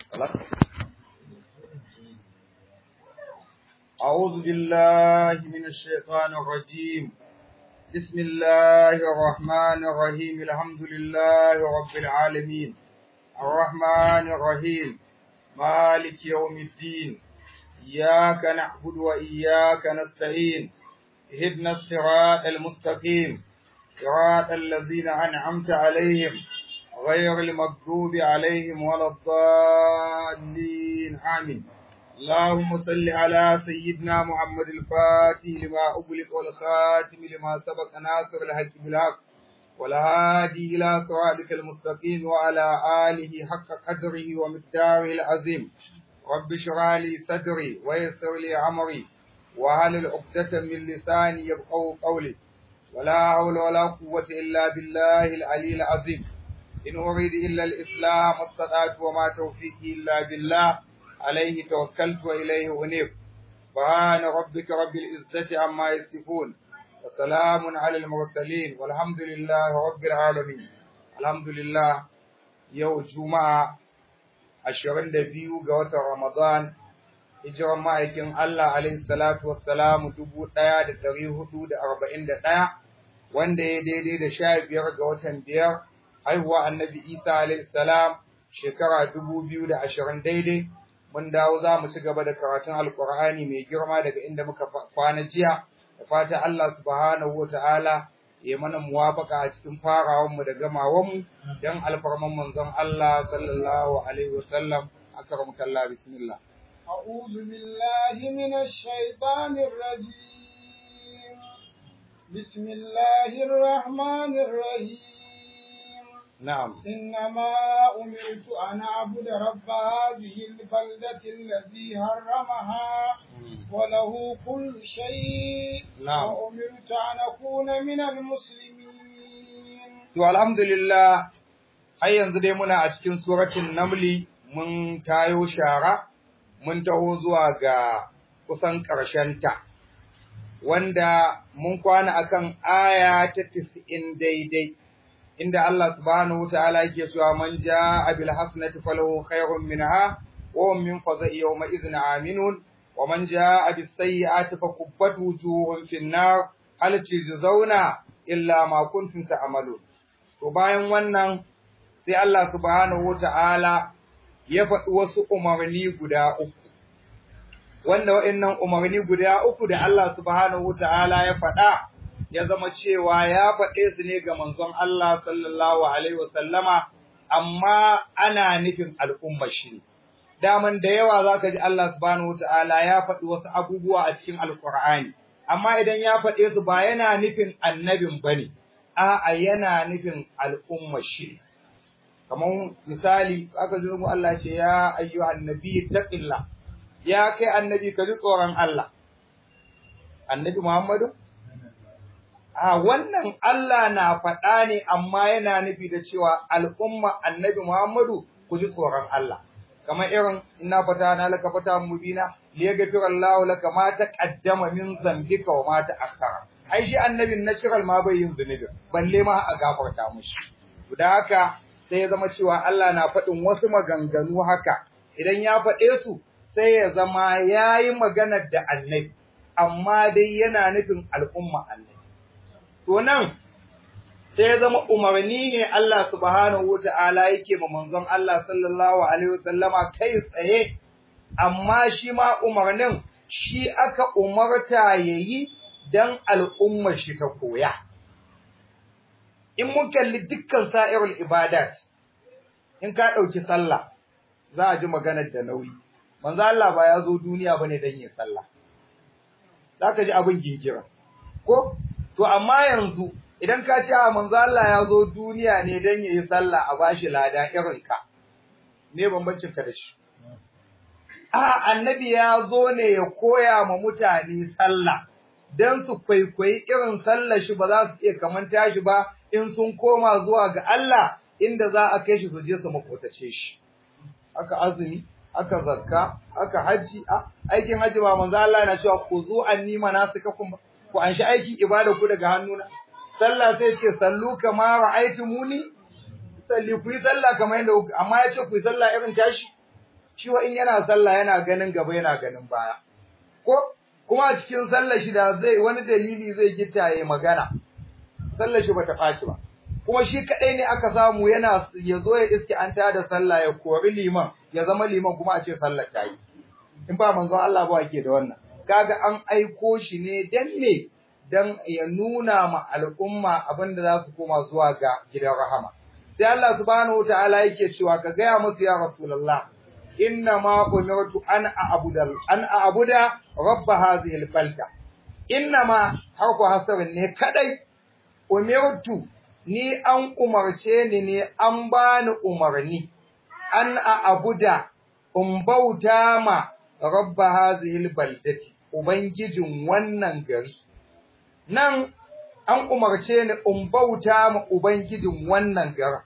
أعوذ بالله من الشيطان الرجيم بسم الله الرحمن الرحيم الحمد لله رب العالمين الرحمن الرحيم مالك يوم الدين إياك نعبد وإياك نستعين اهدنا الصراط المستقيم صراط الذين أنعمت عليهم غير المغضوب عليهم ولا الضالين آمين اللهم صل على سيدنا محمد الفاتح لما أغلق والخاتم لما سبق ناصر الحق بالحق والهادي إلى صراطك المستقيم وعلى آله حق قدره ومقداره العظيم رب اشرح لي صدري ويسر لي أمري وهل عقدة من لساني يبقوا قولي ولا حول ولا قوة إلا بالله العلي العظيم إن أريد إلا الإسلام استطعت وما توفيقي إلا بالله عليه توكلت وإليه أنيب سبحان ربك رب العزة عما يصفون وسلام على المرسلين والحمد لله رب العالمين الحمد لله يوم جمعة ashirin da biyu ga watan Ramadan, hijiran ma'aikin Allah alaihi salatu wassalamu dubu ɗaya da ɗari hudu da arba'in da ɗaya, wanda ya daidai da sha biyar ga watan biyar, haihuwa annabi Isa alaihi salam shekara dubu biyu da ashirin daidai. Mun dawo za mu ci gaba da karatun Alƙur'ani mai girma daga inda muka kwana jiya, da fata Allah subhanahu wa ta'ala ya mana muwafaka a cikin farawanmu da gamawanmu don alfarman manzon Allah sallallahu alaihi wasallam akramaka Allah bismillah أعوذ بالله من الشيطان الرجيم بسم الله الرحمن الرحيم نعم إنما أمرت أن أعبد رب هذه البلدة الذي حرمها وله كل شيء نعم. وأمرت أن أكون من المسلمين to alhamdulillah har yanzu dai muna a cikin suratul namli mun tayo shara mun taho zuwa ga kusan ta, wanda mun kwana akan aya ta 90 daidai inda Allah subhanahu wataala yake cewa man jaa bil hasanati falahu khairun minha wa hum min faza'i yawma idhin aminun wa man jaa bis sayyi'ati fakubbat wujuhum fin nar hal tujzauna illa ma kuntum ta'malun to bayan wannan sai Allah subhanahu wataala ya faɗi wasu umarni guda uku wanda wa'annan umarni guda uku da Allah subhanahu wataala ya faɗa ya zama cewa ya faɗe su ne ga manzon Allah sallallahu alaihi wasallama amma ana nufin al'umma shi daman da yawa zaka ji Allah subhanahu wataala ya faɗi wasu abubuwa a cikin alqur'ani amma idan ya faɗe su ba yana nufin annabin bane a'a yana nufin al'umma shi kamar misali aka ji mu Allah ce ya ayyuhan nabi taqillah ya kai annabi ka ji tsoron Allah annabi Muhammadu a wannan Allah na faɗa ne amma yana nufi da cewa al'umma annabi Muhammadu ku ji tsoron Allah kamar irin ina fata na laka fata mubina liyaghfira Allahu laka ma taqaddama min zambika wa ma ta'akhkhara ai shi annabin natural ma bai yin zunubi balle ma a gafarta mushi da haka sai ya zama cewa Allah na faɗin wasu maganganu haka idan ya faɗe su sai ya zama yayi maganar da annabi amma dai yana nufin al'umma annabi to nan sai ya zama umarni ne Allah subhanahu wata'ala yake ma manzon Allah sallallahu alaihi wasallama kai tsaye amma shi ma umarnin shi aka umarta yayi dan al'ummar shi ta koya in mun kalli dukkan sa'irul ibadat in ka dauki sallah za a ji maganar da nauyi manzo Allah ba ya zo duniya bane dan yin sallah zaka ji abin gingira ko to amma yanzu idan ka ce a manzo Allah ya zo duniya ne dan yayi sallah a bashi lada irin ka me bambancin ka da shi a annabi ya zo ne ya koya ma mutane sallah dan su kwaikwayi irin sallar shi ba za su iya kamanta shi ba in sun koma zuwa ga Allah inda za a kai shi su je su makotace shi aka azumi aka zakka aka haji aikin haji ba manzo Allah yana cewa ku zo anni manasikakum ku anshi aiki ibada ku daga hannuna sallah sai ce sallu kama ra'aytumuni salli ku yi sallah kamar yadda amma ya ce ku yi sallah irin tashi shi wa in yana sallah yana ganin gaba yana ganin baya ko kuma a cikin sallar shi da zai wani dalili zai gita ya magana sallar shi bata faci ba kuma shi kadai ne aka samu yana ya zo ya iske an tada sallah ya kori liman ya zama liman kuma a ce sallar ta yi in ba manzon Allah ba ke da wannan kaga an aiko shi ne dan me dan ya nuna ma al'umma abinda za su koma zuwa ga gidan rahama sai Allah subhanahu wataala yake cewa ka gaya musu ya rasulullah inna ma umirtu an a'budu an a'buda rabb hadhihi al-balda inna ma harfu hasabin ne kadai umirtu ni an umarce ni ne an bani umarni an a'buda in bauta ma rabb hadhihi al-baldati ubangijin wannan gari nan an umarce ni in bauta ma ubangijin wannan garin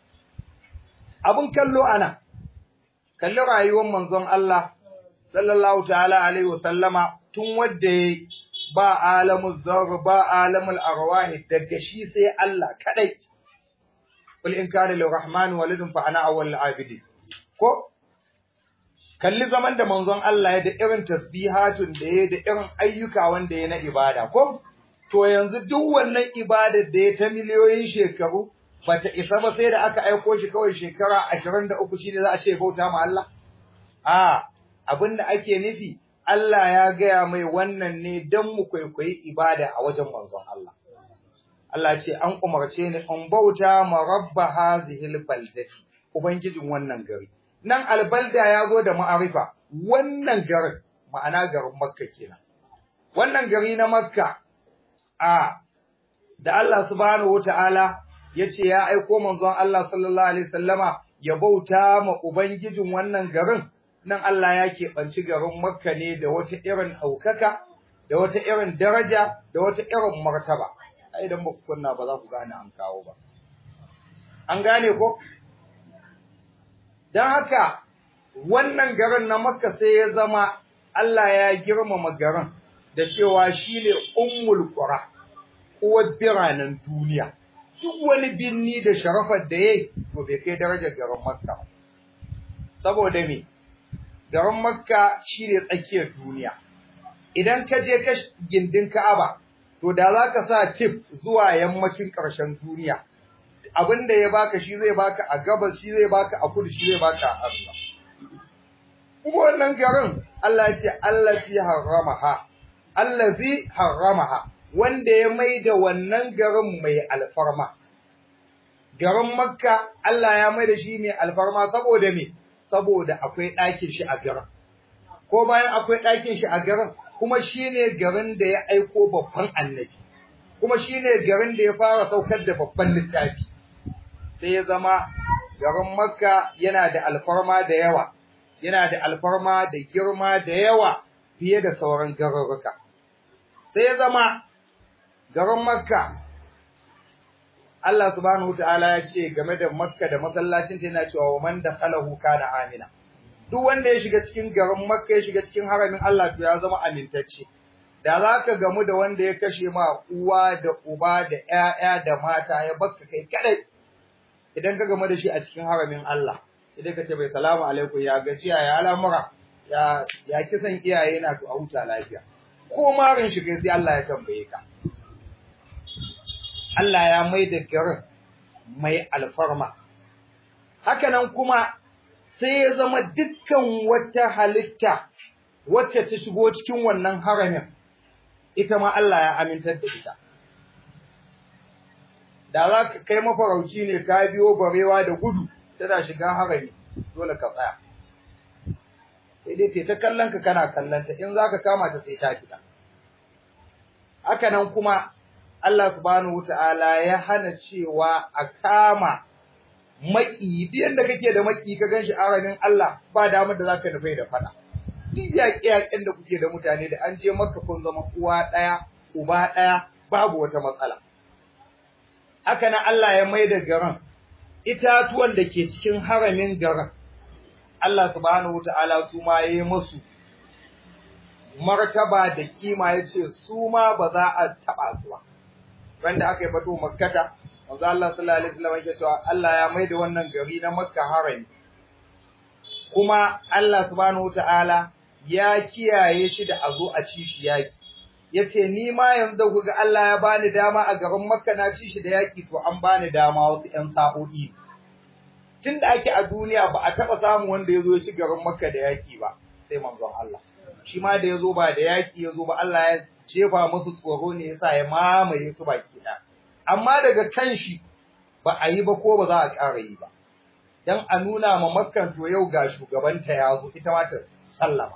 abun kallo ana kalli rayuwar manzon Allah sallallahu ta'ala alaihi wasallama tun wadda ba alamul zarr ba alamul arwahi daga shi sai Allah kadai kul in kana lirrahman walidun fa ana awwal abidi ko kalli zaman da manzon Allah ya da irin tasbihatun da ya da irin ayyuka wanda ya na ibada ko to yanzu duk wannan ibadar da ya ta miliyoyin shekaru bata isa ba sai da aka aiko shi kawai shekara 23 shine za a ce bauta ma Allah a abinda ake nufi Allah ya gaya mai wannan ne dan mu kwaikwayi ibada a wajen manzon Allah Allah ce an umarce ni in bauta ma rabba hazihil baldati ubangijin wannan gari nan albalda ya zo da ma'arifa wannan garin ma'ana garin makka kenan wannan gari na makka a da Allah subhanahu wataala yace ya aiko manzon Allah sallallahu alaihi wasallama ya bauta ma ubangijin wannan garin nan Allah ya keɓanci garin Makka ne da wata irin ɗaukaka da wata irin daraja da wata irin martaba ai idan ba ku kunna ba za ku gane an kawo ba an gane ko dan haka wannan garin na Makka sai ya zama Allah ya girmama garin da cewa shine ummul qura uwar biranen duniya duk wani binni da sharafar da yayi to bai kai darajar garin Makka saboda me garin Makka shine tsakiyar duniya idan ka je ka gindin Ka'aba to da za ka sa tip zuwa yammacin ƙarshen duniya abinda ya baka shi zai baka a gabas shi zai baka a kudu shi zai baka a arewa kuma wannan garin Allah ya ce allazi haramaha allazi haramaha wanda ya maida wannan garin mai alfarma garin Makka Allah ya maida shi mai alfarma saboda me saboda akwai ɗakin shi a garin ko bayan akwai ɗakin shi a garin kuma shine garin da ya aiko babban annabi kuma shine garin da ya fara saukar da babban littafi sai ya zama garin Makka yana da alfarma da yawa yana da alfarma da girma da yawa fiye da sauran garuruka sai ya zama garin Makka Allah subhanahu wataala ya ce game da Makka da masallacin ta yana cewa wa man dakhalahu kana amina duk wanda ya shiga cikin garin Makka ya shiga cikin haramin Allah to ya zama amintacce da zaka gamu da wanda ya kashe ma uwa da uba da ƴaƴa da mata ya bakka kai kadai idan ka gamu da shi a cikin haramin Allah idan ka ce bai salamu alaikum ya gajiya ya al'amura ya ya kisan iyaye na to a huta lafiya ko marin shi kai sai Allah ya tambaye ka Allah ya mai da garin mai alfarma hakanan kuma sai ya zama dukkan wata halitta wacce ta shigo cikin wannan haramin ita ma Allah ya amintar da ita da za ka kai mafarauci ne ka biyo barewa da gudu tana shiga harami dole ka tsaya sai dai ta kallon ka kana kallon ta in za ka kama ta sai ta fita haka nan kuma Allah subhanahu wataala ya hana cewa a kama maki duk yanda kake da maki ka ganshi aramin Allah ba damar da zaka nufai da fada duk yaƙe-yaƙen da kuke da mutane da an je maka kun zama uwa ɗaya uba ɗaya babu wata matsala haka nan Allah ya mai da garin itatuwan da ke cikin haramin garin Allah subhanahu wataala su ma yayi musu martaba da kima yace su ma ba za a taba su ba wanda aka yi fato makkata manzo Allah sallallahu alaihi wasallam yake cewa Allah ya maida wannan gari na Makka harami kuma Allah subhanahu wataala ya kiyaye shi da azo a ci shi yaki yace ni ma yanzu kuga Allah ya bani dama a garin Makka na ci shi da yaki to an bani dama wasu ƴan sa'o'i tun da ake a duniya ba a taɓa samun wanda ya zo ya ci garin Makka da yaki ba sai manzon Allah shi ma da ya zo ba da yaki ya zo ba Allah ya jefa musu tsoro ne yasa ya mamaye su baki ɗaya amma daga kan shi ba a yi ba ko ba za a ƙara yi ba dan a nuna ma makkan to yau ga shugabanta ya zo ita ma ta sallama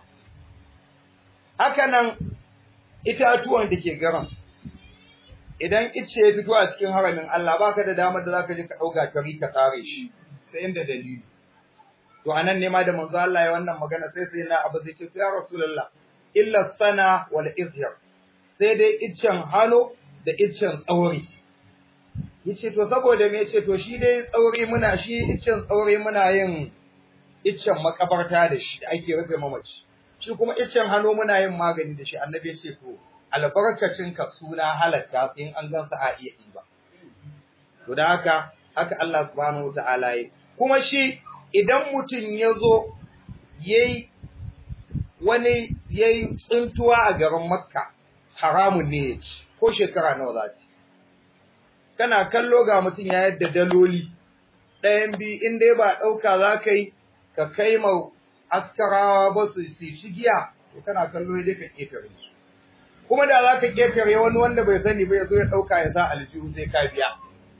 haka nan itatuwan da ke garin idan ice ya fito a cikin haramin Allah baka da damar da zaka je ka dauka kari ka tsare shi sai inda dalili to anan ne ma da manzo Allah ya wannan magana sai sai na abu zai ce ya rasulullah illa sana wal izhar sai dai iccen halo da iccen tsauri yace to saboda me yace to shi dai tsauri muna shi iccen tsauri muna yin iccen makabarta da shi da ake rufe mamaci shi kuma iccen hano muna yin magani da shi annabi yace to albarkacin ka suna halatta sai in an gansa a iya ba to da haka haka Allah subhanahu wataala yi kuma shi idan mutum ya zo yayi wani yayi tsuntuwa a garin Makka haramun ne ya ci ko shekara nawa za ta kana kallo ga mutum ya yadda daloli ɗayan bi in dai ba ɗauka za ka yi ka kai ma askarawa ba su ci giya to kana kallo dai ka ƙetare su kuma da za ka ƙetare wani wanda bai sani ba ya zo ya ɗauka ya sa aljihu sai ka biya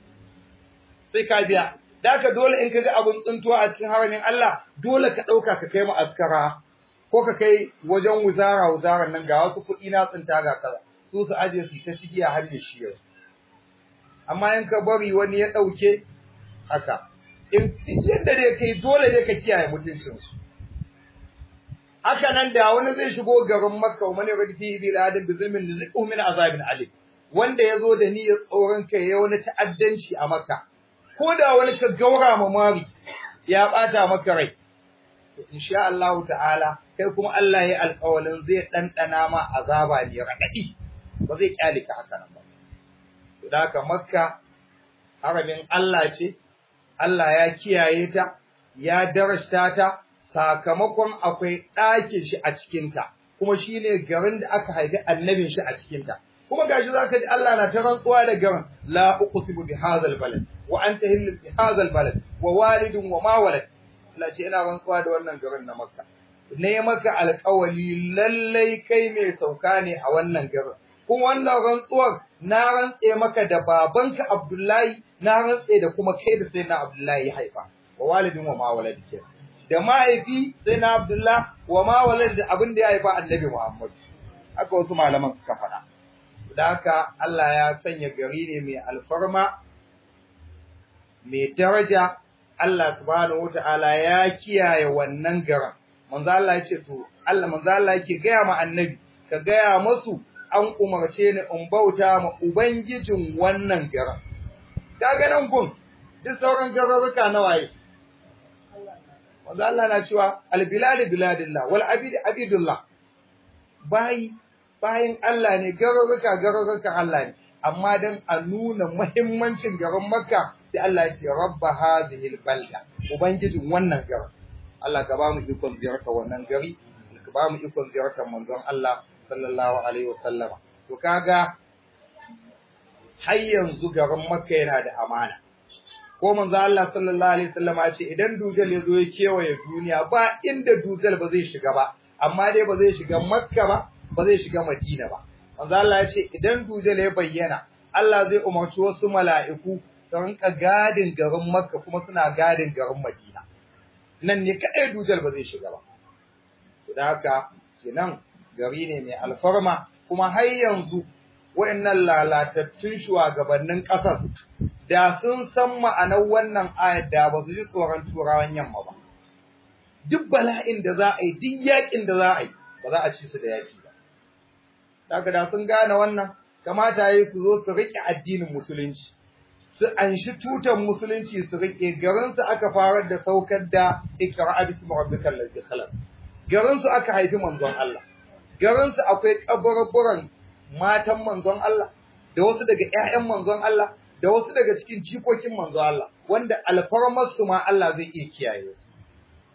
sai ka biya da ka dole in ka ga abin tsuntuwa a cikin haramin Allah dole ka ɗauka ka kai ma askara ko ka kai wajen wuzara wuzaran nan ga wasu kuɗi na tsinta ga kaza su su aje su ta shigiya har ya shi yanzu amma in ka bari wani ya ɗauke haka in yadda dai kai dole dai ka kiyaye mutuncinsu haka nan da wani zai shigo garin makka wa mani radi bi ladin bi zulmin rizqu min azabin alim wanda ya zo da niyyar tsoron kai ya wani ta'addanci a makka ko da wani ka gaura ma mari ya bata maka rai to insha Allah ta'ala kai kuma Allah ya alƙawalin zai ɗanɗana ma azaba ne raɗaɗi ba zai kyale ka haka nan ba da haka makka haramin Allah ce Allah ya kiyaye ta ya darashta ta sakamakon akwai ɗakin shi a cikinta kuma shine garin da aka haifi annabin shi a cikinta kuma gashi zaka ji Allah na ta rantsuwa da garin la uqsimu bi hadzal balad wa anta hillu bi hadzal balad wa walidun wa ma walad Allah ce ina rantsuwa da wannan garin na Makka ne maka alƙawali lallai kai mai sauka ne a wannan garin kuma wannan rantsuwar na rantse maka da babanka Abdullahi na rantse da kuma kai da sai na Abdullahi ya haifa wa walidin wa ma walad ke da mahaifi sai na Abdullah wa ma walad da abin da ya haifa Annabi Muhammad haka wasu malaman suka faɗa da haka Allah ya sanya gari ne mai alfarma mai daraja Allah subhanahu wataala ya kiyaye wannan garin manzo Allah ya ce to Allah manzo Allah yake gaya ma annabi ka gaya masu an umarce ni in bauta ma ubangijin wannan garin kaga nan kun duk sauran garuruka na waye manzo Allah na cewa al bilad biladillah wal abid abidullah bai bayin Allah ne garuruka garuruka Allah ne amma dan a nuna muhimmancin garin Makka sai Allah ya ce rabba hadhihi balda ubangijin wannan garin Allah ka ba mu ikon ziyartar wannan gari ka ba mu ikon ziyartar manzon Allah sallallahu alaihi wasallama to kaga har yanzu garin Makka yana da amana ko manzon Allah sallallahu alaihi wasallama ya ce idan dujal ya zo ya kewaye duniya ba inda dujal ba zai shiga ba amma dai ba zai shiga Makka ba ba zai shiga Madina ba manzon Allah ya ce idan dujal ya bayyana Allah zai umarci wasu mala'iku su rinka gadin garin Makka kuma suna gadin garin Madina nan ne kaɗai dujal ba zai shiga ba. Da haka, kenan gari ne mai alfarma, kuma har yanzu waɗannan lalatattun shugabannin ƙasar da sun san ma'anar wannan ayat da ba su ji tsoron turawan yamma ba. Duk bala'in da za a yi, duk yaƙin da za a yi, ba za a ci su da yaƙi ba. Daga da sun gane wannan, kamata ya su zo su riƙe addinin musulunci. su anshi tutan musulunci su rike garinsu aka farar da saukar da ikra'a bismi rabbikal ladzi khalaq garinsu aka haifi manzon Allah garinsu akwai kaburburan matan manzon Allah da wasu daga ƴaƴan manzon Allah da wasu daga cikin jikokin manzon Allah wanda alfarmar su ma Allah zai iya kiyaye su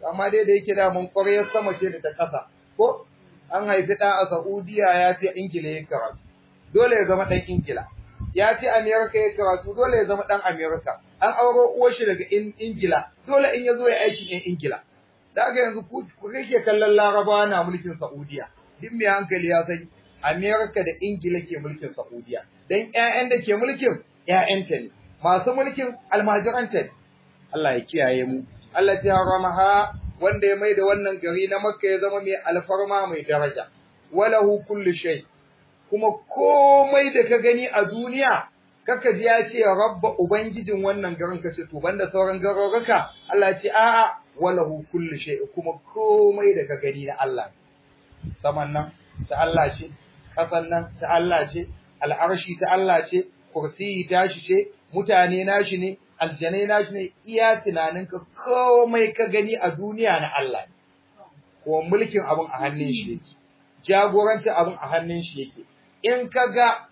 amma dai da yake da mun ƙwaryar sama ce da ta ƙasa ko an haifi ɗa a Saudiya ya ce Ingila ya karatu dole ya zama ɗan Ingila ya ce Amerika ya karatu dole ya zama ɗan Amerika an auro uwar shi daga Ingila dole in ya zo ya aiki ɗan Ingila da aka yanzu ku kake kallon Larabawa na mulkin Saudiya duk mai hankali ya sani Amerika da Ingila ke mulkin Saudiya dan ƴaƴan da ke mulkin ƴaƴanta ne masu mulkin almajiranta ne Allah ya kiyaye mu Allah ya haramaha wanda ya maida wannan gari na Makka ya zama mai alfarma mai daraja walahu kullu shay kuma komai da ka gani a duniya kaka ji ya ce rabba ubangijin wannan garin ka ce to banda sauran garuruka Allah ya ce a'a walahu kullu shay kuma komai da ka gani na Allah saman nan ta Allah ce kasan nan ta Allah ce al'arshi ta Allah ce kursiyi tashi ce mutane nashi ne aljanai nashi ne iya tunaninka komai ka gani a duniya na Allah ne ko mulkin abin a hannun shi yake jagorancin abin a hannun shi yake in ka ga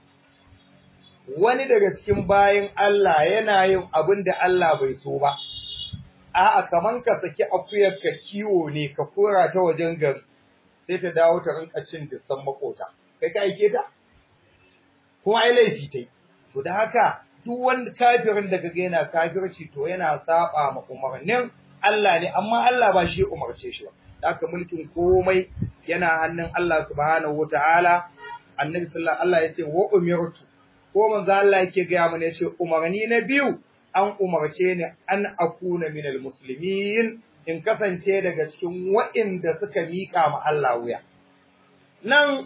wani daga cikin bayan Allah yana yin abin da Allah bai so ba a'a kaman ka saki akuyar ka kiwo ne ka kora ta wajen gari sai ta dawo ta rinka cin dissan makota kai ka aike ta kuma ai laifi tai to da haka duk wanda kafirin da kaga yana kafirci to yana saba ma umarnin Allah ne amma Allah ba shi umarce shi ba haka mulkin komai yana hannun Allah subhanahu wataala annabi sallallahu alaihi wasallam yace wa umirtu ko manzo Allah yake ga mana yace umarni na biyu an umarce ni an akuna minal muslimin in kasance daga cikin waɗanda suka mika ma Allah wuya nan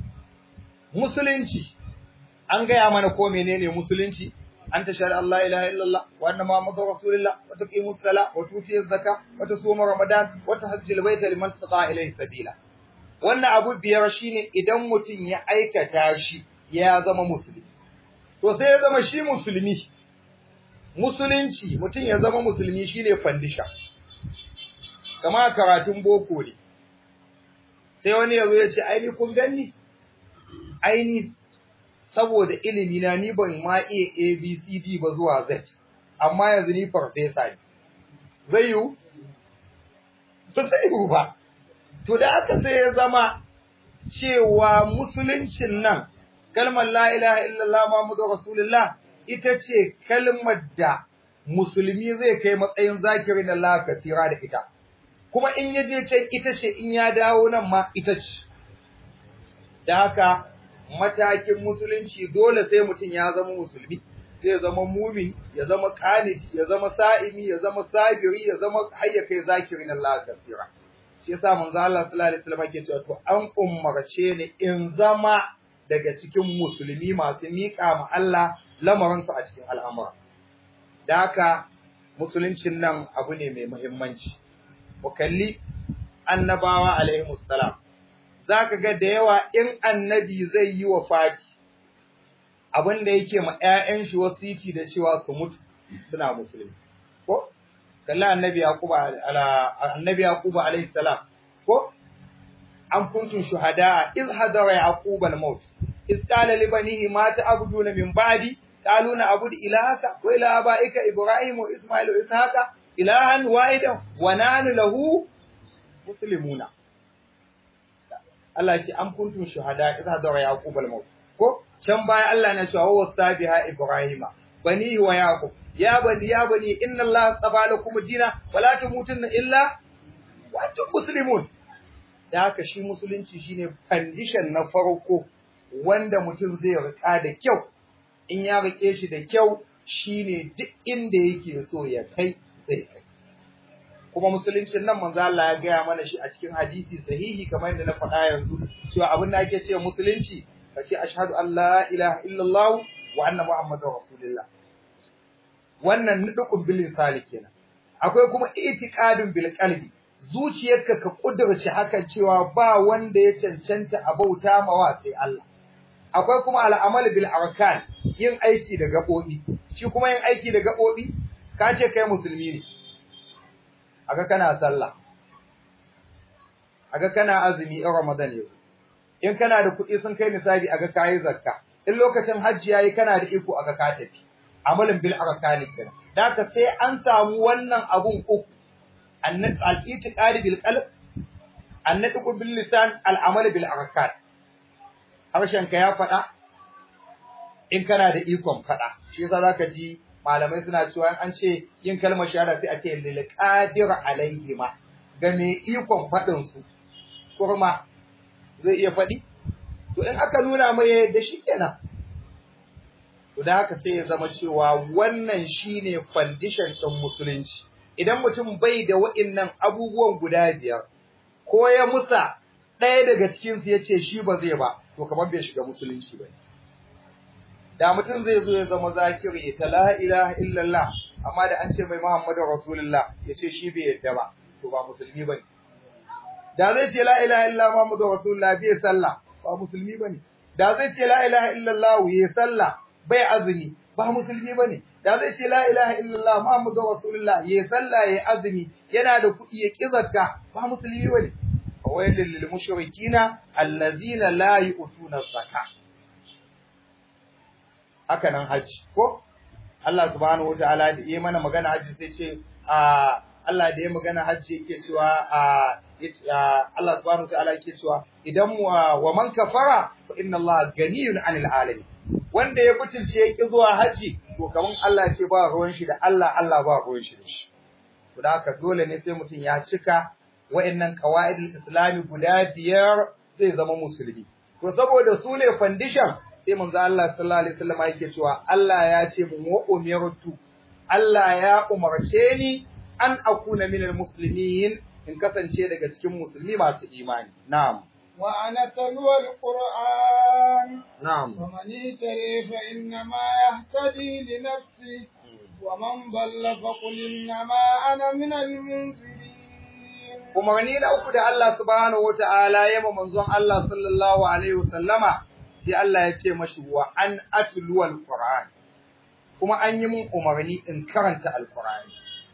musulunci an gaya mana ko menene musulunci an tashhadu an la ilaha illallah wa anna muhammadar rasulullah wa tuqimu as-sala wa tuti az-zaka wa tasuma ramadan wa tahajjul bayta liman istata ilayhi sabila wannan abu biyar shine idan mutum ya aikata shi ya zama musulmi to sai ya zama shi musulmi musulunci mutum ya zama musulmi shine fandisha kama karatun boko ne sai wani yazo ya ce ai ni kun ganni ai ni saboda ilimi na ni ban ma iya ABCD ba zuwa Z amma yanzu ni farfesa ne zai yiwu ba zai yiwu ba to da aka sai ya zama cewa musuluncin nan kalmar la ilaha illallah muhammadu rasulullah ita ce kalmar da musulmi zai kai matsayin zakirin Allah kasira da ita kuma in ya je can ita ce in ya dawo nan ma ita ce da haka matakin musulunci dole sai mutum ya zama musulmi zai zama mumin ya zama qanit ya zama sa'imi ya zama sabiri ya zama hayya kai zakirin Allah kasira shi yasa manzo Allah sallallahu alaihi wasallam yake cewa to an umarce ni in zama daga cikin musulmi masu miƙa ma Allah lamarin su a cikin al'amura da haka musuluncin nan abu ne mai muhimmanci mu kalli annabawa alaihi salam zaka ga da yawa in annabi zai yi wa fati abin da yake ma ƴaƴan shi wasiki da cewa su mutu suna musulmi ko kalli annabi yaqub ala annabi yaqub alaihi salam ko an kuntum shuhada iz hadara yaqub al-maut iz qala li banihi ma ta'buduna min ba'di qalu na'budu ilahaka wa ilaha abaika ibrahim wa isma'il wa ishaqa ilahan wahidan wa nahnu lahu muslimuna Allah ya ce an kuntum shuhada iz hadara yaqub al-maut ko can baya Allah na cewa wa sabiha ibrahima banihi wa yaqub ya bani ya bani inna Allah tsafa lakum ad-dina wala tamutunna illa wa antum muslimun da haka shi musulunci shine condition na farko wanda mutum zai rika da kyau in ya rike shi da kyau shine duk inda yake so ya kai zai kai kuma musuluncin nan manzo Allah ya gaya mana shi a cikin hadisi sahihi kamar yadda na faɗa yanzu cewa abin da ake cewa musulunci kace ashhadu an la ilaha illallah wa anna muhammadar rasulullah wannan nudukun bilin sali kenan akwai kuma itiqadun bil qalbi zuciyarka ka kudurci hakan cewa ba wanda ya cancanta a bauta mawa sai Allah akwai kuma al'amal bil arkan yin aiki da gabobi shi kuma yin aiki da gabobi ka ce kai musulmi ne aga kana sallah aga kana azumi in ramadan yau in kana da kuɗi sun kai nisabi aga kai zakka in lokacin hajji yayi kana da iko aga ka tafi amalin bil arkani kenan daka sai an samu wannan abun uku al-i'tiqad bil qalb an-nutq bil lisan al-amal bil arkan harshen ka ya faɗa in kana da ikon faɗa shi yasa zaka ji malamai suna cewa an ce yin kalmar shahada sai a ce lil qadir alaihima ga me ikon faɗin su kurma zai iya faɗi to in aka nuna mai da shi kenan to da haka sai ya zama cewa wannan shine foundation ɗin musulunci idan mutum bai da wa'innan abubuwan guda biyar ko ya musa ɗaya daga cikin su yace shi ba zai ba to kamar bai shiga musulunci ba da mutum zai zo ya zama zakiri ta la ilaha illallah amma da an ce mai muhammadu rasulullah yace shi bai yadda ba to ba musulmi bane da zai ce la ilaha illallah muhammadu rasulullah bai sallah ba musulmi bane da zai ce la ilaha illallah yayi sallah bai azumi ba musulmi bane da zai ce la ilaha illallah muhammadu rasulullah yayi sallah yayi azumi yana da kuɗi ya kizarta ba musulmi bane wailul lil mushrikina allazina la yu'tuna zakah haka nan haji ko Allah subhanahu wataala da yi mana magana haji sai ce a Allah da ya magana haji yake cewa a Allah subhanahu wataala yake cewa idan wa man kafara fa inna Allah ganiyun anil alamin wanda ya butulce yake zuwa haji to kaman Allah ce ba ruwan shi da Allah Allah ba ruwan shi da shi to da haka dole ne sai mutum ya cika wa'annan qawaidul islami guda biyar zai zama musulmi to saboda su ne foundation sai manzo Allah sallallahu alaihi wasallam yake cewa Allah ya ce mu wa umirtu Allah ya umarce ni an akuna minal muslimin in kasance daga cikin musulmi masu imani na'am wa ana talwa alquran na'am wa man yatari fa inna ma yahtadi li nafsi wa man dalla fa qul inna ma ana minal munzirin umarni na uku da Allah subhanahu wata'ala ya ma manzon Allah sallallahu alaihi wasallama sai Allah ya ce mashi wa an atlu alquran kuma an yi mun umarni in karanta alqurani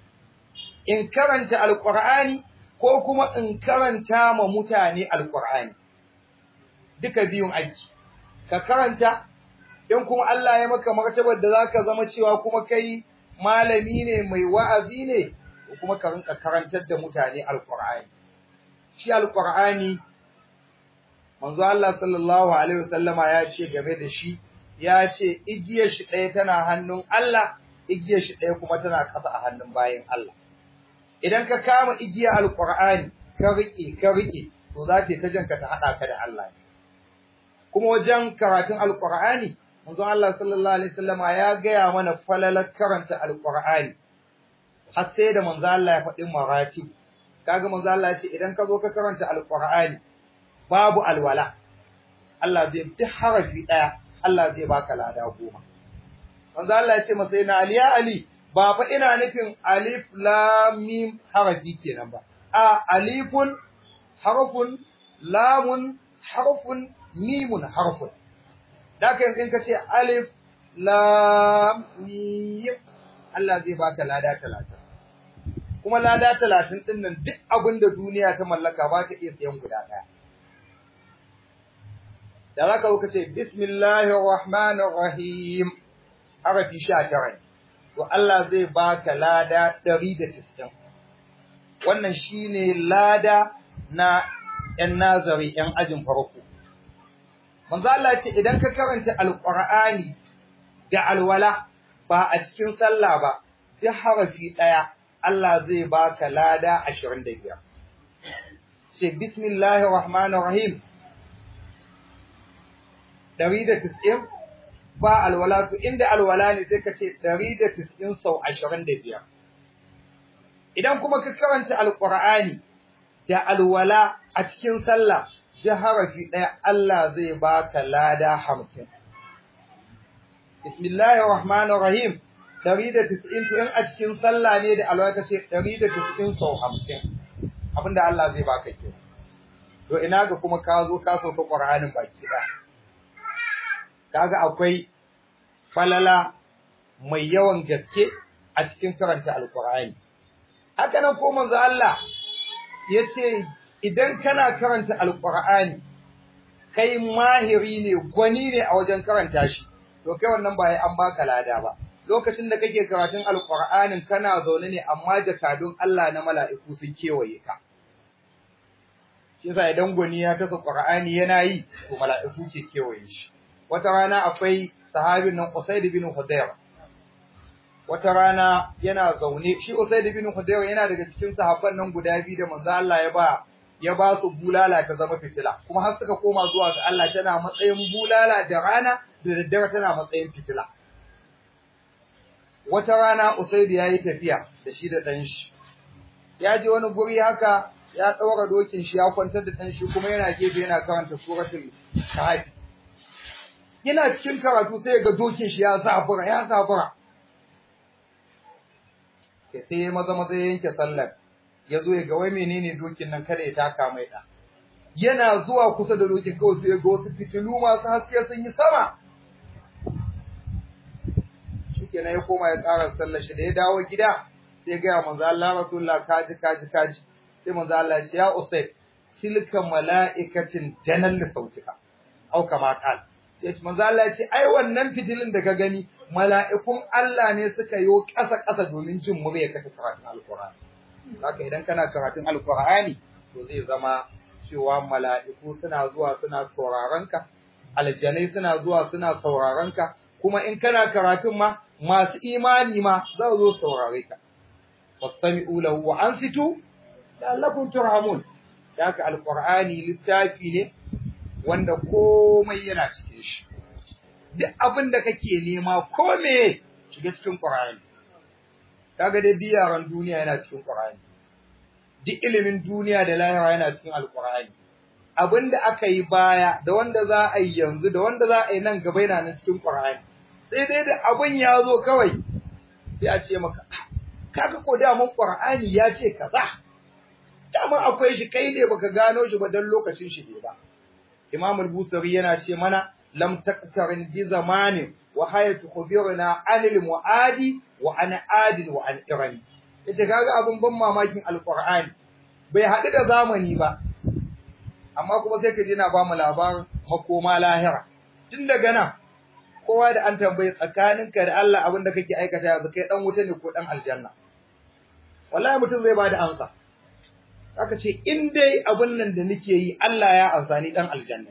in karanta alqurani ko kuma in karanta ma mutane alqurani duka biyun aiki ka karanta in kuma Allah ya maka martabar da zaka zama cewa kuma kai malami ne mai wa'azi ne kuma ka rinka karantar da mutane alqur'ani shi alqur'ani manzo Allah sallallahu alaihi wasallama ya ce game da shi ya ce igiyar shi ɗaya tana hannun Allah igiyar shi ɗaya kuma tana ƙasa a hannun bayin Allah idan ka kama igiyar alqur'ani ka rike ka rike to za ta ta janka ta hada ka da Allah kuma wajen karatun alqur'ani manzo Allah sallallahu alaihi wasallama ya gaya mana falalar karanta alqur'ani har sai da manzo Allah ya faɗi maratib kaga manzo Allah ya ce idan ka zo ka karanta alqur'ani babu alwala Allah zai duk harafi daya Allah zai baka lada goma manzo Allah ya ce masa ina ali ya ali ba fa ina nufin alif lam mim harafi kenan ba a alifun harfun lamun harfun mimun harfun da kan in ka ce alif lam mim Allah zai baka lada talatin kuma lada talatin ɗin nan duk abin da duniya ta mallaka ba ta iya sayan guda ɗaya. Da za ka ka ce, Bismillahir Rahmanir Rahim, harafi sha tara to Allah zai baka lada ɗari da tisɗin. Wannan shi ne lada na ‘yan nazari ‘yan ajin farko. Manzo Allah ce, idan ka karanta Alƙur'ani da alwala ba a cikin sallah ba, duk harafi ɗaya Allah zai baka lada 25 ce bismillahir rahmanir rahim 190 ba alwala to inda alwala ne sai ka ce 190 sau 25 idan kuma ka karanta alqur'ani da alwala a cikin sallah da harafi daya Allah zai baka lada 50 bismillahir rahmanir rahim ɗari da tis'in to in a cikin sallah ne da alwaka ce ɗari da tis'in sau hamsin abinda Allah zai baka ke to ina ga kuma ka zo ka sauka ƙur'anin baki ɗaya kaga akwai falala mai yawan gaske a cikin karanta alƙur'ani haka nan ko manzo Allah ya ce idan kana karanta alƙur'ani kai mahiri ne gwani ne a wajen karanta shi to kai wannan ba an baka lada ba lokacin da kake karatun alqur'anin kana zaune ne amma jakadun Allah na mala'iku sun kewaye ka shi yasa idan gwani ya tasa qur'ani yana yi to mala'iku ke kewaye shi wata rana akwai sahabin nan Usaid bin Hudayr wata rana yana zaune shi Usaid bin Hudayr yana daga cikin sahabban nan guda biyu da manzo Allah ya ba ya ba su bulala ta zama fitila kuma har suka koma zuwa ga Allah tana matsayin bulala da rana da daddare tana matsayin fitila wata rana Usaid ya yi tafiya da shi da ɗan shi ya je wani guri haka ya ɗaura dokin shi ya kwantar da ɗan shi kuma yana gefe yana karanta suratul kahfi yana cikin karatu sai ga dokin shi ya zafura ya zafura sai ya maza maza ya yanke sallar ya zo ya ga wai menene dokin nan kada ya taka mai da yana zuwa kusa da dokin kawai sai ya ga wasu fitilu masu haske sun yi sama shikenan ya koma ya tsara sallar shi da ya dawo gida sai ya ga manzo Allah rasulullah kaji kaji kaji sai manzo Allah ya ce ya usayd tilka mala'ikatin danal sautika au kama qala ya ce manzo Allah ya ce ai wannan fitilin da ka gani mala'ikun Allah ne suka yi ƙasa ƙasa domin jin murya ka karatun alqur'ani haka idan kana karatun alqur'ani to zai zama cewa mala'iku suna zuwa suna sauraron ka aljanai suna zuwa suna sauraron ka kuma in kana karatun ma masu imani ma za su zo saurare ka fastami'u lahu wa ansitu la'allakum turhamun haka alqur'ani littafi ne wanda komai yana cikin shi duk abin da kake nema ko me shiga cikin Qur'ani kaga dai biyaran duniya yana cikin Qur'ani duk ilimin duniya da lahira yana cikin Al-Qur'ani abinda aka yi baya da wanda za a yi yanzu da wanda za a yi nan gaba yana nan cikin Qur'ani sai dai da abin ya zo kawai sai a ce maka kaga ko da mun Qur'ani ya ce kaza dama akwai shi kai ne baka gano shi ba dan lokacin shi ne ba Imam al-Busari yana ce mana lam taqtarin bi zamanin wa hayatu khubirna anil muadi wa an adil wa an irani yace kaga abun ban mamakin alqur'ani bai hadu da zamani ba amma kuma sai ka ji na ba mu labarin makoma lahira tun daga nan kowa da an tambaye tsakaninka da Allah abin da kake aikata yanzu kai dan wuta ne ko dan aljanna wallahi mutum zai bada amsa aka ce in dai abin nan da nake yi Allah ya amsa ni dan aljanna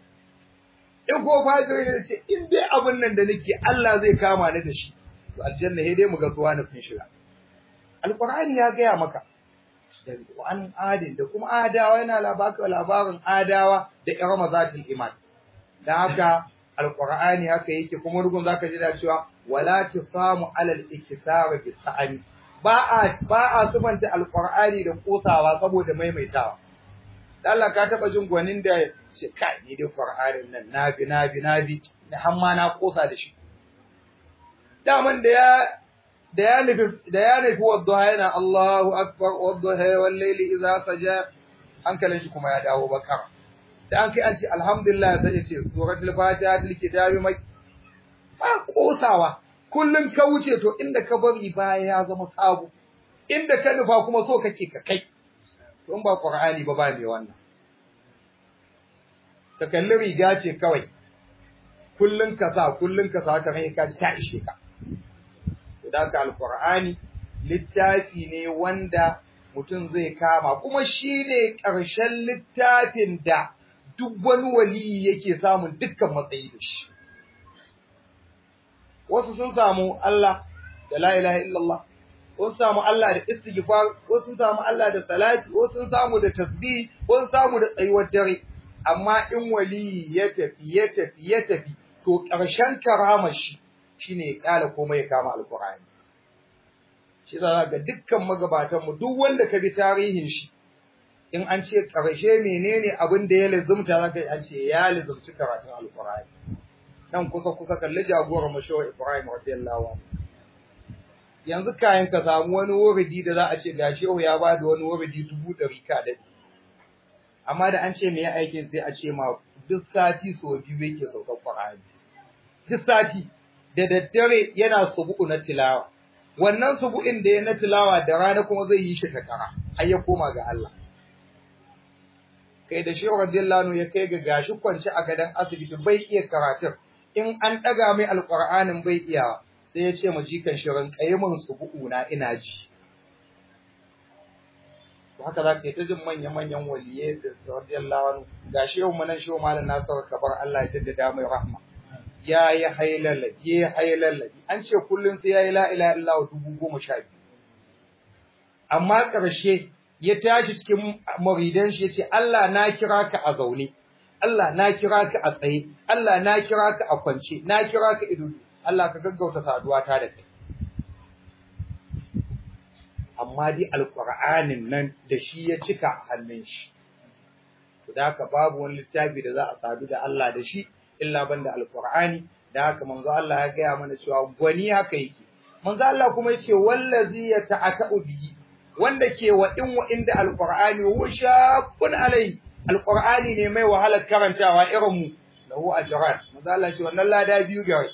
in ko fajiri ne ce in dai abin nan da nake Allah zai kama ni da shi to aljanna he dai mu ga suwa na sun shiga alqur'ani ya gaya maka wa an adin da kuma adawa yana labaka labarin adawa da irama zatul iman dan haka alqur'ani haka yake kuma rugun zaka ji da cewa wala tusamu alal iktisar bi sa'ani ba a ba a sufanta alqur'ani da kosawa saboda maimaitawa Allah ka taba jin gwanin da ce kai ni dai qur'anin nan nabi nabi nabi da hamma na kosa da shi daman da ya da ya nufi da ya nufi wadduha yana Allahu akbar wadduha wal layli idza saja hankalin shi kuma ya dawo bakara da an kai an ce alhamdulillah sai ya ce suratul fatiha til kitabi mai ba kosawa kullun ka wuce to inda ka bari baya ya zama sabo inda ka nufa kuma so kake ka kai to in ba qur'ani ba ba me wannan ka kalli riga ce kawai kullun ka sa kullun ka sa ta rai ka ta ishe ka da ka alqur'ani littafi ne wanda mutum zai kama kuma shine ƙarshen littafin da duk wani waliyi yake samun dukkan matsayi da shi wasu sun samu Allah da la ilaha illallah wasu samu Allah da istighfar wasu sun samu Allah da salati wasu sun samu da tasbih wasu samu da tsayuwar dare amma in waliyi ya tafi ya tafi ya tafi to ƙarshen karamar shi shine ya kala komai ya kama alqur'ani shi za ga dukkan magabatan mu duk wanda ka bi tarihin shi in an ce ƙarshe menene abin da ya lazumta zaka an ce ya lazumci karatun alqur'ani nan kusa kusa kalli jagorar mashawa Ibrahim radiyallahu anhu yanzu kayan ka samu wani wuridi da za a ce gashi yau ya ba da wani wuridi dubu ɗari ka dade amma da an ce me ya aikin sai a ce ma duk sati so biyu yake saukar Qur'ani duk sati da daddare yana subu'u na tilawa wannan subu'in da ya na tilawa da rana kuma zai yi shi takara har ya koma ga Allah kai da shi radiyallahu anhu ya kai ga gashi kwance a gadan asibiti bai iya karatun in an daga mai alqur'anin bai iya sai ya ce ma jikan shirin kaimun su bu'una ina ji to haka za ka yi ta jin manya-manyan waliye da radiyallahu anhu ga shehu manan shehu malam nasar kabar Allah ya jaddada mai rahma ya yi hailala ya hailala an ce kullum sai ya yi la ilaha illallah dubu goma sha biyu amma ƙarshe ya tashi cikin muridan shi ya ce Allah na kira ka a zaune Allah na kira ka a tsaye Allah na kira ka a kwance na kira ka ido Allah ka gaggauta saduwa ta da kai amma dai alƙur'anin nan da shi ya cika hannun shi to da haka babu wani littafi da za a sadu da Allah da shi illa banda alƙur'ani da haka manzo Allah ya gaya mana cewa gwani haka yake manzo Allah kuma yace wallazi yata'atu bihi wanda ke wa in wa inda alƙur'ani huwa shaqqun alai alƙur'ani ne mai wahalar karantawa irin mu lahu ajran manzo Allah ce wannan lada biyu gare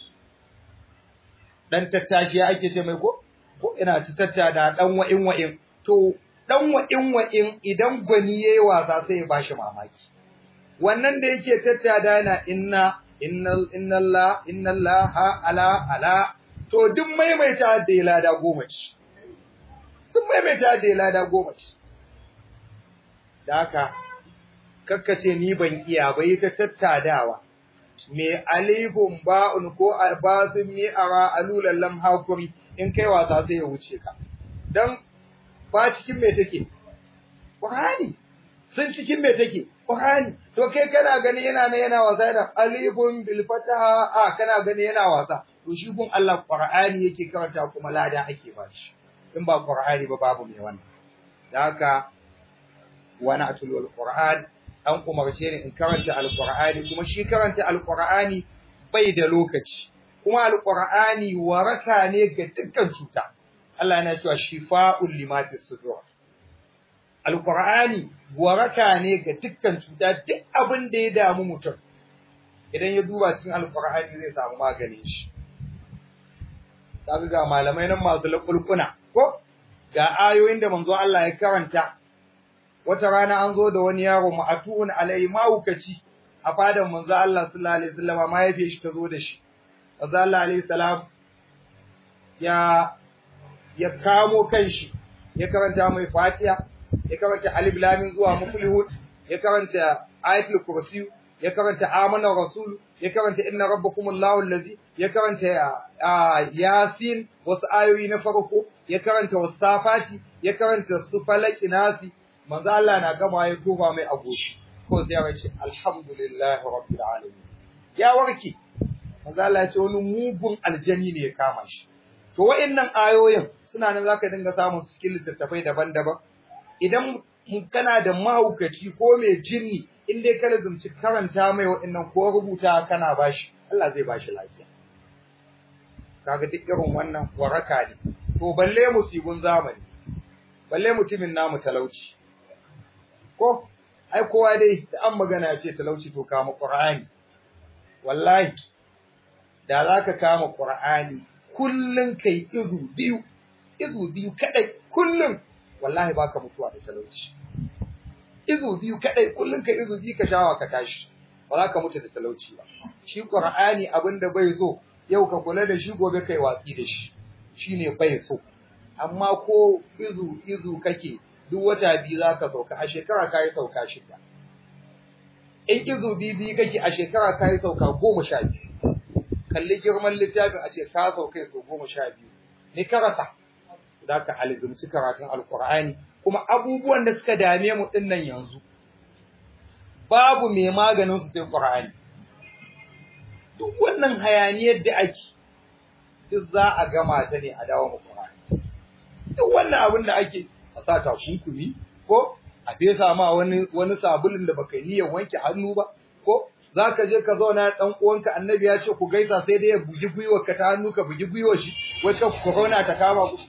dan tattashi ake ce mai ko ko ina ci tattada dan wa'in wa'in to dan wa'in wa'in idan gwani yayi wasa sai ya bashi mamaki wannan da yake tattada yana inna innal innalla innallaha ala ala to duk maimaita da lada goma ce duk maimaita da lada goma ce da haka kakkace ni ban iya bai ta tattadawa me alifun ba'un ko basun mi ara alulan lam hakuri in kai wasa sai ya wuce ka dan ba cikin me take Qur'ani sun cikin me take Qur'ani to kai kana gani yana ne yana wasa da alifun bil fataha a kana gani yana wasa to shi gun Allah Qur'ani yake karanta kuma lada ake ba shi in ba Qur'ani ba babu mai wannan da haka wa na'tul Qur'an an umarce ni in karanta alqur'ani kuma shi karanta alqur'ani bai da lokaci kuma alqur'ani waraka ne ga dukkan cuta Allah yana cewa shifa'un lima fi sudur alqur'ani waraka ne ga dukkan cuta duk abin da ya damu mutum idan ya duba cikin alqur'ani zai samu maganin shi kaga ga malamai nan masu lakulkuna ko ga ayoyin da manzo Allah ya karanta wata rana an zo da wani yaro ma'atun alai maukaci a fadan manzo Allah sallallahu alaihi wasallam ma yafe shi ta zo da shi manzo Allah alaihi salam ya ya kamo kanshi ya karanta mai Fatiha ya karanta alif lam mim zuwa muflihun ya karanta ayatul kursi ya karanta amana rasul ya karanta inna rabbakumullahu allazi ya karanta yasin wasu ayoyi na farko ya karanta wasafati ya karanta su falaki nasi manzo Allah na gama ya tofa mai agoshi ko sai ya ce alhamdulillahi rabbil alamin ya warke manzo Allah ya ce wani mugun aljani ne ya kama shi to wa'annan ayoyin suna nan zaka dinga samun su cikin littattafai daban-daban idan kana da mahaukaci ko mai jinni in dai kana zumci karanta mai wa'annan ko rubuta kana bashi Allah zai bashi lafiya kaga duk irin wannan waraka ne to balle musibun zamani balle mutumin namu talauci ko ai kowa dai da an magana ce talauci to kama qur'ani wallahi da zaka kama qur'ani kullun kai izu biyu izu biyu kadai kullun wallahi baka mutuwa da talauci izu biyu kadai kullun kai izu biyu ka shawa ka tashi ba za ka mutu da talauci ba shi qur'ani abinda bai so yau ka kula da shi gobe kai watsi da shi shine bai so amma ko izu izu kake duk wata biyu za ka sauka a shekara ka yi sauka shida. In izu biyu kake a shekara ka yi sauka goma sha biyu. Kalli girman littafin a ce ka sauka sau goma sha biyu. Ni karasa. Za ka alizumci karatun Alƙur'ani kuma abubuwan da suka dame mu ɗin nan yanzu. Babu mai maganin su sai Ƙur'ani. Duk wannan hayaniyar da ake duk za a gama ta ne a dawo mu Ƙur'ani. Duk wannan abin da ake a sa takunkumi ko a fesa ma wani wani sabulin da baka niyyar wanke hannu ba ko zaka je ka zauna dan uwanka annabi ya ce ku gaisa sai dai ya bugi gwiwar ka ta hannu ka bugi gwiwar shi wai ka corona ta kama ku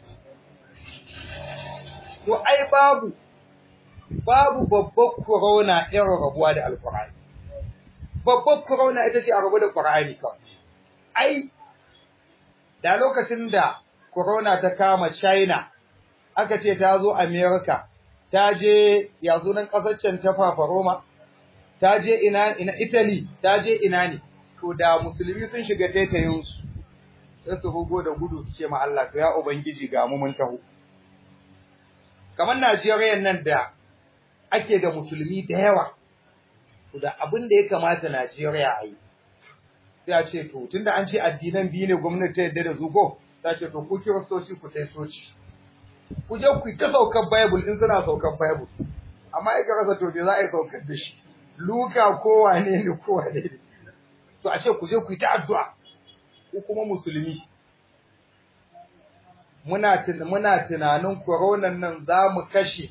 to ai babu babu babbar corona irin rabuwa da alqur'ani babbar corona ita ce a rabu da qur'ani kawai ai da lokacin da corona ta kama China aka ce ta zo America ta je ya nan kasar can ta Fafaroma ta je ina ina Italy ta je ina ne to da musulmi sun shiga taitayin su sai su rugo da gudu su ce ma Allah to ya ubangiji ga mu mun taho kamar Najeriya nan da ake da musulmi da yawa to da abin da ya kamata Najeriya a yi sai a ce to tunda an ce addinan biyu ne gwamnati ta yadda da su ko ta ce to ku kiristoci ku tai soci ku je ku ta saukar bible in suna saukar bible amma ai ka rasa to me za a yi saukar da shi luka ko wane ne ko wane ne to a ce ku je ku yi ta addu'a ko kuma musulmi muna muna tunanin koronan nan za mu kashe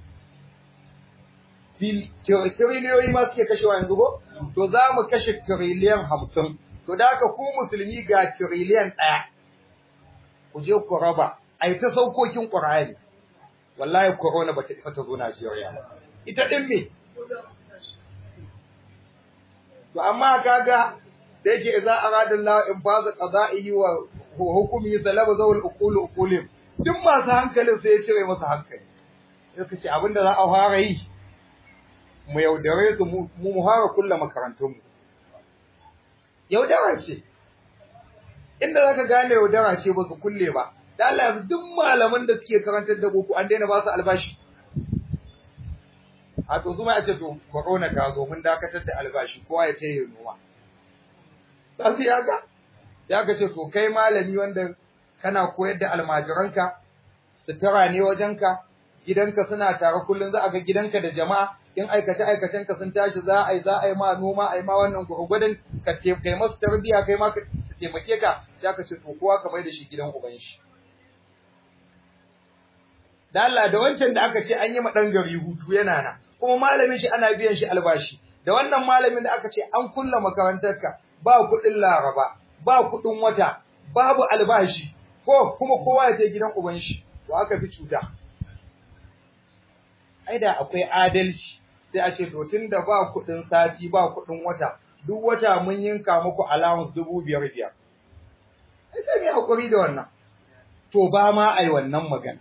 tiriliyoyi ma suke kashewa yanzu ko to za mu kashe tiriliyan hamsin to da haka ku musulmi ga tiriliyan ɗaya ku je ku raba a yi ta saukokin ƙur'ani wallahi corona ba ta isa ta zo Najeriya ba ita ɗin me to amma kaga da yake idza arada Allah in baza qada'ihi wa hukumi salaba zawul uqul uqulim duk masu hankalin sai ya cire masa hankali sai ce abinda za a fara yi mu yaudare su mu mu fara kulla makarantun mu yaudara ce inda zaka gane yaudara ce ba su kulle ba da Allah yanzu duk malaman da suke karantar da boko an daina ba su albashi a to zuma ya ce to corona ta zo mun dakatar da albashi kowa ya ce yi noma sai ya ga ya ga ce to kai malami wanda kana koyar da almajiranka sutura ne wajenka gidanka suna tare kullum za a ga gidanka da jama'a in aikace aikacenka sun tashi za a yi za a yi ma noma a yi ma wannan gurgudun ka kai masu tarbiyya kai ma su taimake ka ya ka ce to kowa ka mai da shi gidan uban shi da Allah da wancan da aka ce an yi ma dan gari hutu yana nan kuma malamin shi ana biyan shi albashi da wannan malamin da aka ce an kulla makarantarka ba kuɗin laraba ba kuɗin wata babu albashi ko kuma kowa ya je gidan uban shi to aka fi cuta ai da akwai adalci sai a ce to tunda ba kuɗin sati ba kuɗin wata duk wata mun yinka muku allowance dubu biyar biyar ai sai mu hakuri da wannan to ba ma ai wannan magana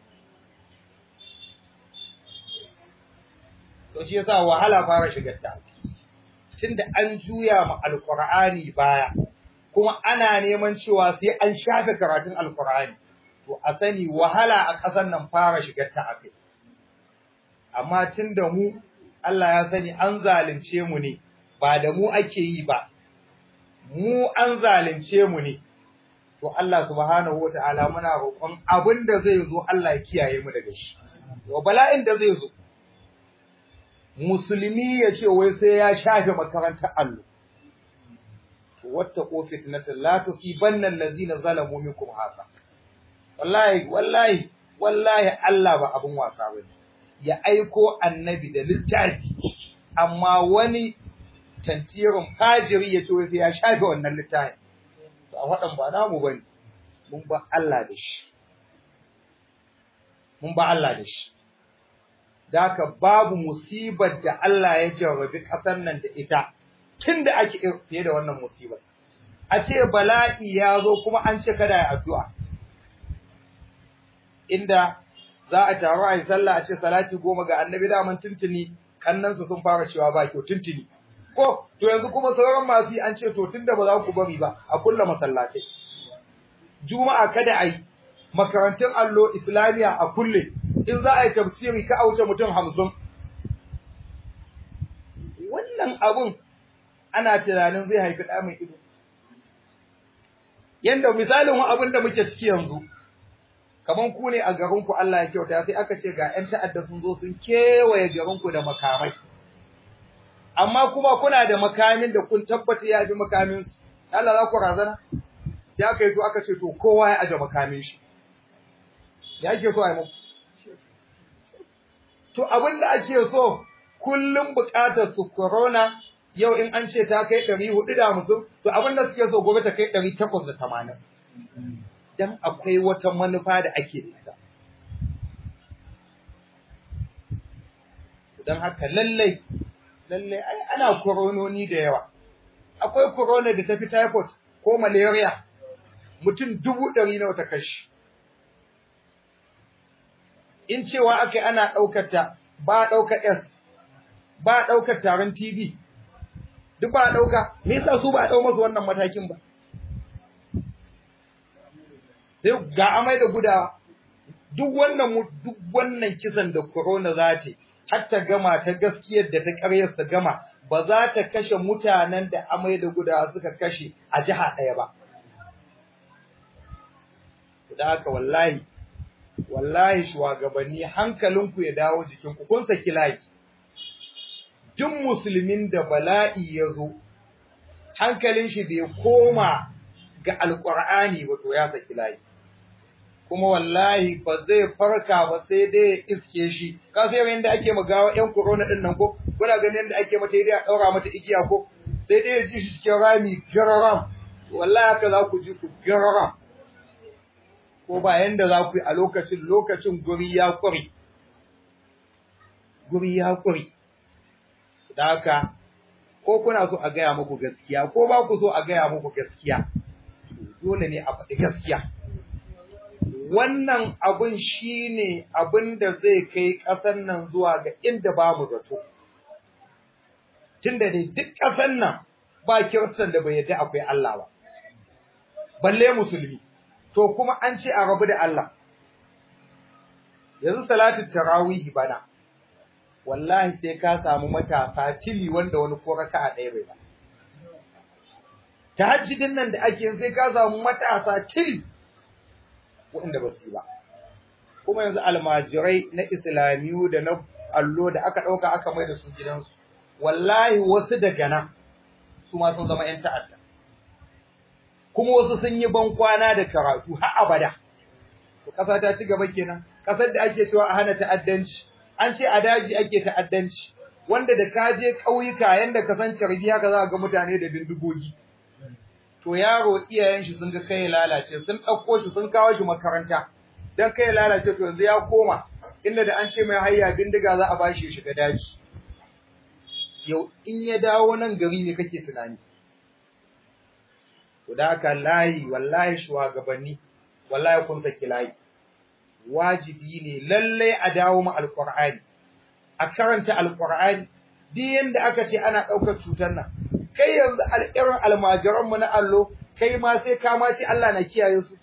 to shi yasa wahala fara shigar ta tunda an juya ma alqur'ani baya kuma ana neman cewa sai an shafe karatun alqur'ani to a sani wahala a ƙasar nan fara shigar ta akai amma tunda mu Allah ya sani an zalunce mu ne ba da mu ake yi ba mu an zalunce mu ne to Allah subhanahu wataala muna roƙon abin da zai zo Allah ya kiyaye mu daga shi wa bala'in da zai zo musulmi ya ce wai sai ya shafe makarantar allo wattaqu fitnatan la tusibanna allazina zalamu minkum hasa wallahi wallahi wallahi Allah ba abun wasa bane ya aiko annabi da littafi amma wani tantirin fajiri ya ce wai sai ya shafe wannan littafin to a wadan ba namu bane mun ba Allah da shi mun ba Allah da shi Daka babu musibar da Allah ya jarrabi ƙasar nan da ita tun da ake fiye da wannan musibar. A ce bala'i ya zo kuma an ce kada ya addu'a. Inda za a taru a yi sallah a ce salati goma ga annabi daman tuntuni kannansu sun fara cewa ba kyau tuntuni. Ko, to yanzu kuma sauran masu yi an ce to tun da ba za ku bari ba a kulla masallatai. Juma'a kada a yi, makarantun allo Islamiyya a kulle, in za a yi tafsiri ka auce mutum hamsin. Wannan abun ana tunanin zai haifi ɗa mai ido. Yanda misalin abin da muke ciki yanzu, kamar ku ne a garinku Allah ya kyauta sai aka ce ga ‘yan ta'adda sun zo sun kewaye garinku da makamai. Amma kuma kuna da makamin da kun tabbata ya fi makaminsu, Allah za ku razana? Sai aka yi to aka ce to kowa ya aje makamin shi. Ya ake so a yi muku? To abin da ake so kullum buƙatar su corona yau in an ce ta kai ɗari hudu da hamsin, to abin da suke so gobe ta kai ɗari takwas da tamanin. Dan akwai wata manufa da ake da ita. Don haka lallai, lallai ai ana korononi da yawa. Akwai corona da ta fi typhoid ko malaria, mutum dubu ɗari nawa ta kashi. in cewa aka ana ɗaukar ta ba ɗaukar S ba ɗaukar taron TV duk ba ɗauka me yasa su ba ɗau masu wannan matakin ba sai ga amai da gudawa duk wannan duk wannan kisan da corona za ta har ta gama ta gaskiyar da ta karyar ta gama ba za ta kashe mutanen da amai da gudawa suka kashe a jiha ɗaya ba da haka wallahi wallahi shugabanni hankalinku ya dawo jikinku kun saki layi duk musulmin da bala'i ya zo hankalin shi bai koma ga alqur'ani ba to ya saki layi kuma wallahi ba zai farka ba sai dai ya iske shi ka sai yanda ake magawa yan corona din nan ko kuna ganin yanda ake mata dai a daura mata igiya ko sai dai ya ji shi cikin rami gararam wallahi haka za ku ji ku gararam ko ba yanda za ku yi a lokacin lokacin guri ya kuri guri ya kuri da haka ko kuna so a gaya muku gaskiya ko ba ku so a gaya muku gaskiya dole ne a faɗi gaskiya wannan abin shine abin da zai kai ƙasar nan zuwa ga inda babu zato tunda dai duk ƙasar nan ba kiristan da bai yadda akwai Allah ba balle musulmi to kuma an ce a rabu da Allah yanzu salatu tarawih bana wallahi sai ka samu matasa tili wanda wani ko raka'a ɗaya bai ba tahajjudin nan da ake sai ka samu matasa tili wanda ba su ba kuma yanzu almajirai na islamiyu da na allo da aka ɗauka aka mai da su gidansu wallahi wasu daga nan su ma sun zama 'yan ta'adda kuma wasu sun yi ban kwana da karatu har abada to ƙasa ta ci gaba kenan ƙasar da ake cewa a hana ta'addanci an ce a daji ake ta'addanci wanda da ka je ƙauyuka yanda ka san carbi haka za ga mutane da bindigogi to yaro iyayen shi sun ga kai lalace sun ɗauko shi sun kawo shi makaranta dan kai lalace to yanzu ya koma inda da an ce mai hayya bindiga za a bashi shiga daji yau in ya dawo nan gari ne kake tunani to da haka layi wallahi shugabanni wallahi kun saki layi wajibi ne lalle a dawo mu alqur'ani a karanta alqur'ani duk yanda aka ce ana daukar cutar nan kai yanzu alƙirin almajiran mu na allo kai ma sai ka ma ce Allah na kiyaye su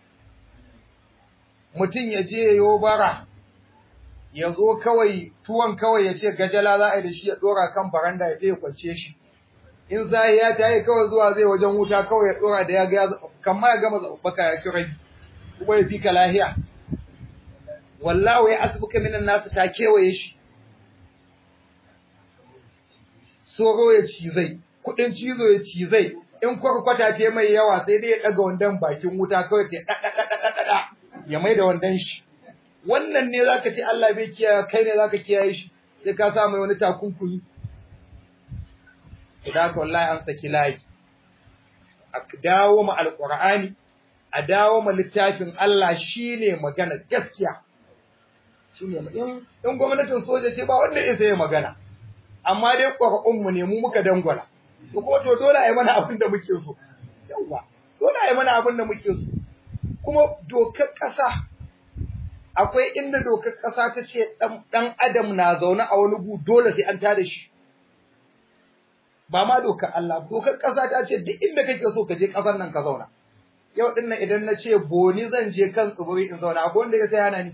mutum ya je yayo bara ya zo kawai tuwon kawai ya ce gajala za a yi da shi ya dora kan baranda ya je ya kwance shi in zai ya tayi kawai zuwa zai wajen wuta kawai ya dora da ya ga kamar ya gama zabbaka ya ci rai kuma ya fika lahiya wallahi ya asbuka minan nasu ta kewaye shi soro ya cizai kudin cizo ya cizai in kwarkwata ta mai yawa sai dai ya daga wandan bakin wuta kawai ta dada ya mai da wandan shi wannan ne zaka ce Allah bai kiyaye kai ne zaka kiyaye shi sai ka sa mai wani takunkumi idan ka wallahi an saki layi a dawo ma alqur'ani a dawo ma littafin Allah shine magana gaskiya shine in in gwamnatin soja ce ba wanda ya sai magana amma dai qur'an mu ne mu muka dangwala to kuma to dole ai mana abin da muke so yawa dole ai mana abin da muke so kuma dokar kasa akwai inda dokar kasa ta ce dan adam na zaune a wani gu dole sai an tada shi ba ma dokar Allah dokar ƙasa ta ce duk inda kake so ka je ƙasar nan ka zauna yau din nan idan na ce boni zan je kan tsibiri in zauna akwai wanda ya sai hana ni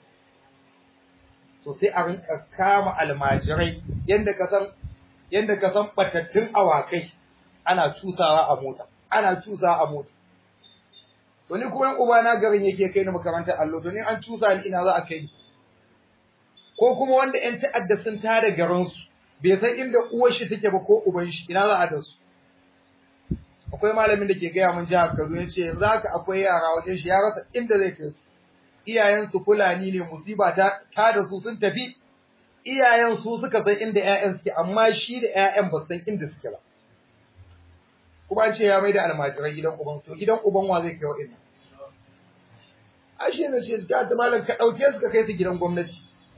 to sai a rinka kama almajirai yanda ka san yanda ka san batattun awakai ana cusawa a mota ana cusawa a mota to ni kuma uba na garin yake kai ni makarantar allo to ni an cusa ni ina za a kai ni ko kuma wanda ƴan ta'adda sun tada garinsu bai san inda uwar shi take ba ko uban shi ina za a da su akwai malamin da ke gaya mun jihar Kaduna yace yanzu haka akwai yara wajen shi ya rasa inda zai kai su iyayen su fulani ne musiba ta ta da su sun tafi iyayen su suka san inda ƴaƴan suke amma shi da ƴaƴan ba san inda suke ba kuma ce ya mai da almajirai gidan uban to gidan uban wa zai kai wa ina ashe ne ce ta malam ka dauke su ka kai su gidan gwamnati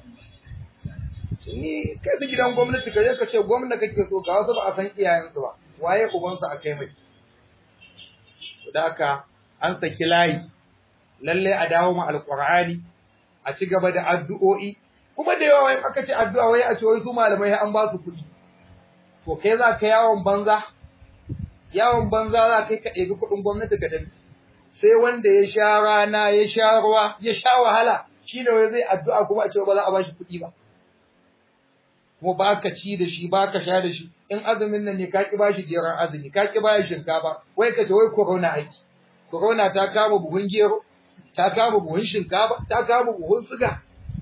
ni kai su gidan gwamnati ka je ka ce gwamnati kake so ga wasu ba a san iyayensu ba waye ubansu a kai mai da haka an saki layi lalle a dawo ma alqur'ani a ci gaba da addu'o'i kuma da yawa wai aka ce addu'a wai a ce wai su malamai an ba su kuɗi to kai za ka yawon banza yawon banza za kai ka ɗebi kuɗin gwamnati ka tafi sai wanda ya sha rana ya sha ruwa ya sha wahala shi ne wai zai addu'a kuma a ce ba za a bashi kuɗi ba kuma ba ka ci da shi ba ka sha da shi in azumin nan ne ka ki bashi jeran azumi ka ki bashi shinkafa wai ka ce wai corona aiki corona ta kama buhun gero ta kama buhun shinkafa ta kama buhun siga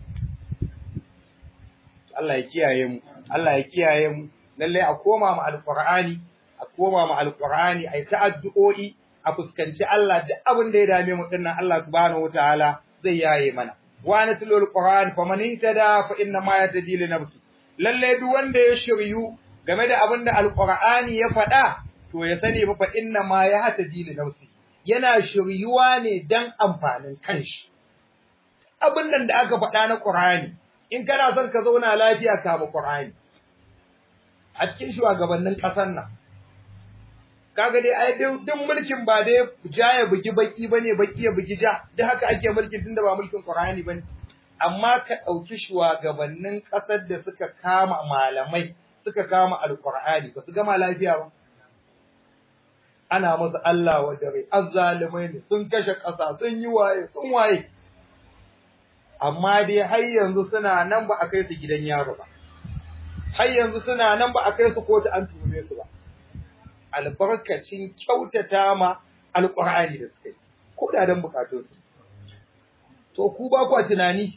Allah ya kiyaye mu Allah ya kiyaye mu lalle a koma mu alqur'ani a koma mu alqur'ani ai ta addu'o'i a fuskanci Allah da abin da ya dame mu dinnan Allah subhanahu wataala zai yaye mana wa natlu alqur'an faman ihtada fa inna ma yatadi li nafsi lalle duk wanda ya shiryu game da abin da alqur'ani ya faɗa to ya sani fa inna ma yahtadi li nafsi yana shiryuwa ne dan amfanin kanshi abin nan da aka faɗa na qur'ani in kana son ka zauna lafiya kama qur'ani a cikin shugabannin ƙasar nan kaga dai ai duk mulkin ba dai ja ya bugi baki bane baki ya bugi ja duk haka ake mulkin tunda ba mulkin Qur'ani bane amma ka dauki shugabannin kasar da suka kama malamai suka kama alqur'ani ba su gama lafiya ba ana musu Allah wa dare azzalimai ne sun kashe kasa sun yi waye sun waye amma dai har yanzu suna nan ba a kai su gidan yaro ba har yanzu suna nan ba a kai su kotu an tuhume su ba albarkacin kyautata ma alƙur'ani da suka yi ko da don bukatunsu to ku ba ku tunani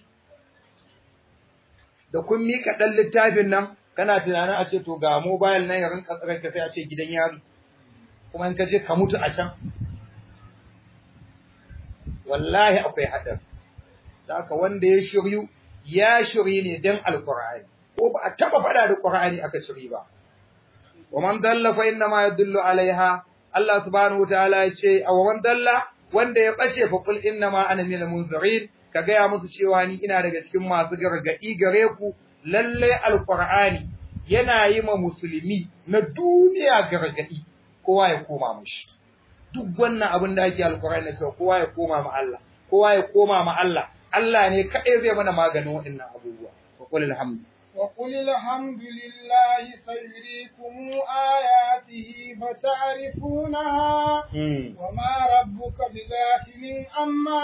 da kun mika ɗan littafin nan kana tunanin a ce to ga mobile nan ya rinka tsare ka sai a ce gidan yari kuma in ka je ka mutu a can wallahi akwai haɗari haka wanda ya shiryu ya shirye ne don alƙur'ani ko ba a taɓa faɗa da ƙur'ani aka shiri ba ومن ضل فإنما يدل عليها الله سبحانه وتعالى yace aw man dalla wanda ya bace fa kul innama ana min munzirin ka gaya musu cewa ni ina daga cikin masu gargadi gare ku lalle alqur'ani yana yi ma musulmi na duniya gargadi kowa ya koma mishi duk wannan abin da ake alqur'ani sai kowa ya koma ma Allah kowa ya koma ma Allah Allah ne kadai zai mana maganin waɗannan abubuwa wa qul alhamdu وقل الحمد لله سيريكم آياته فتعرفونها وما ربك بغافل عما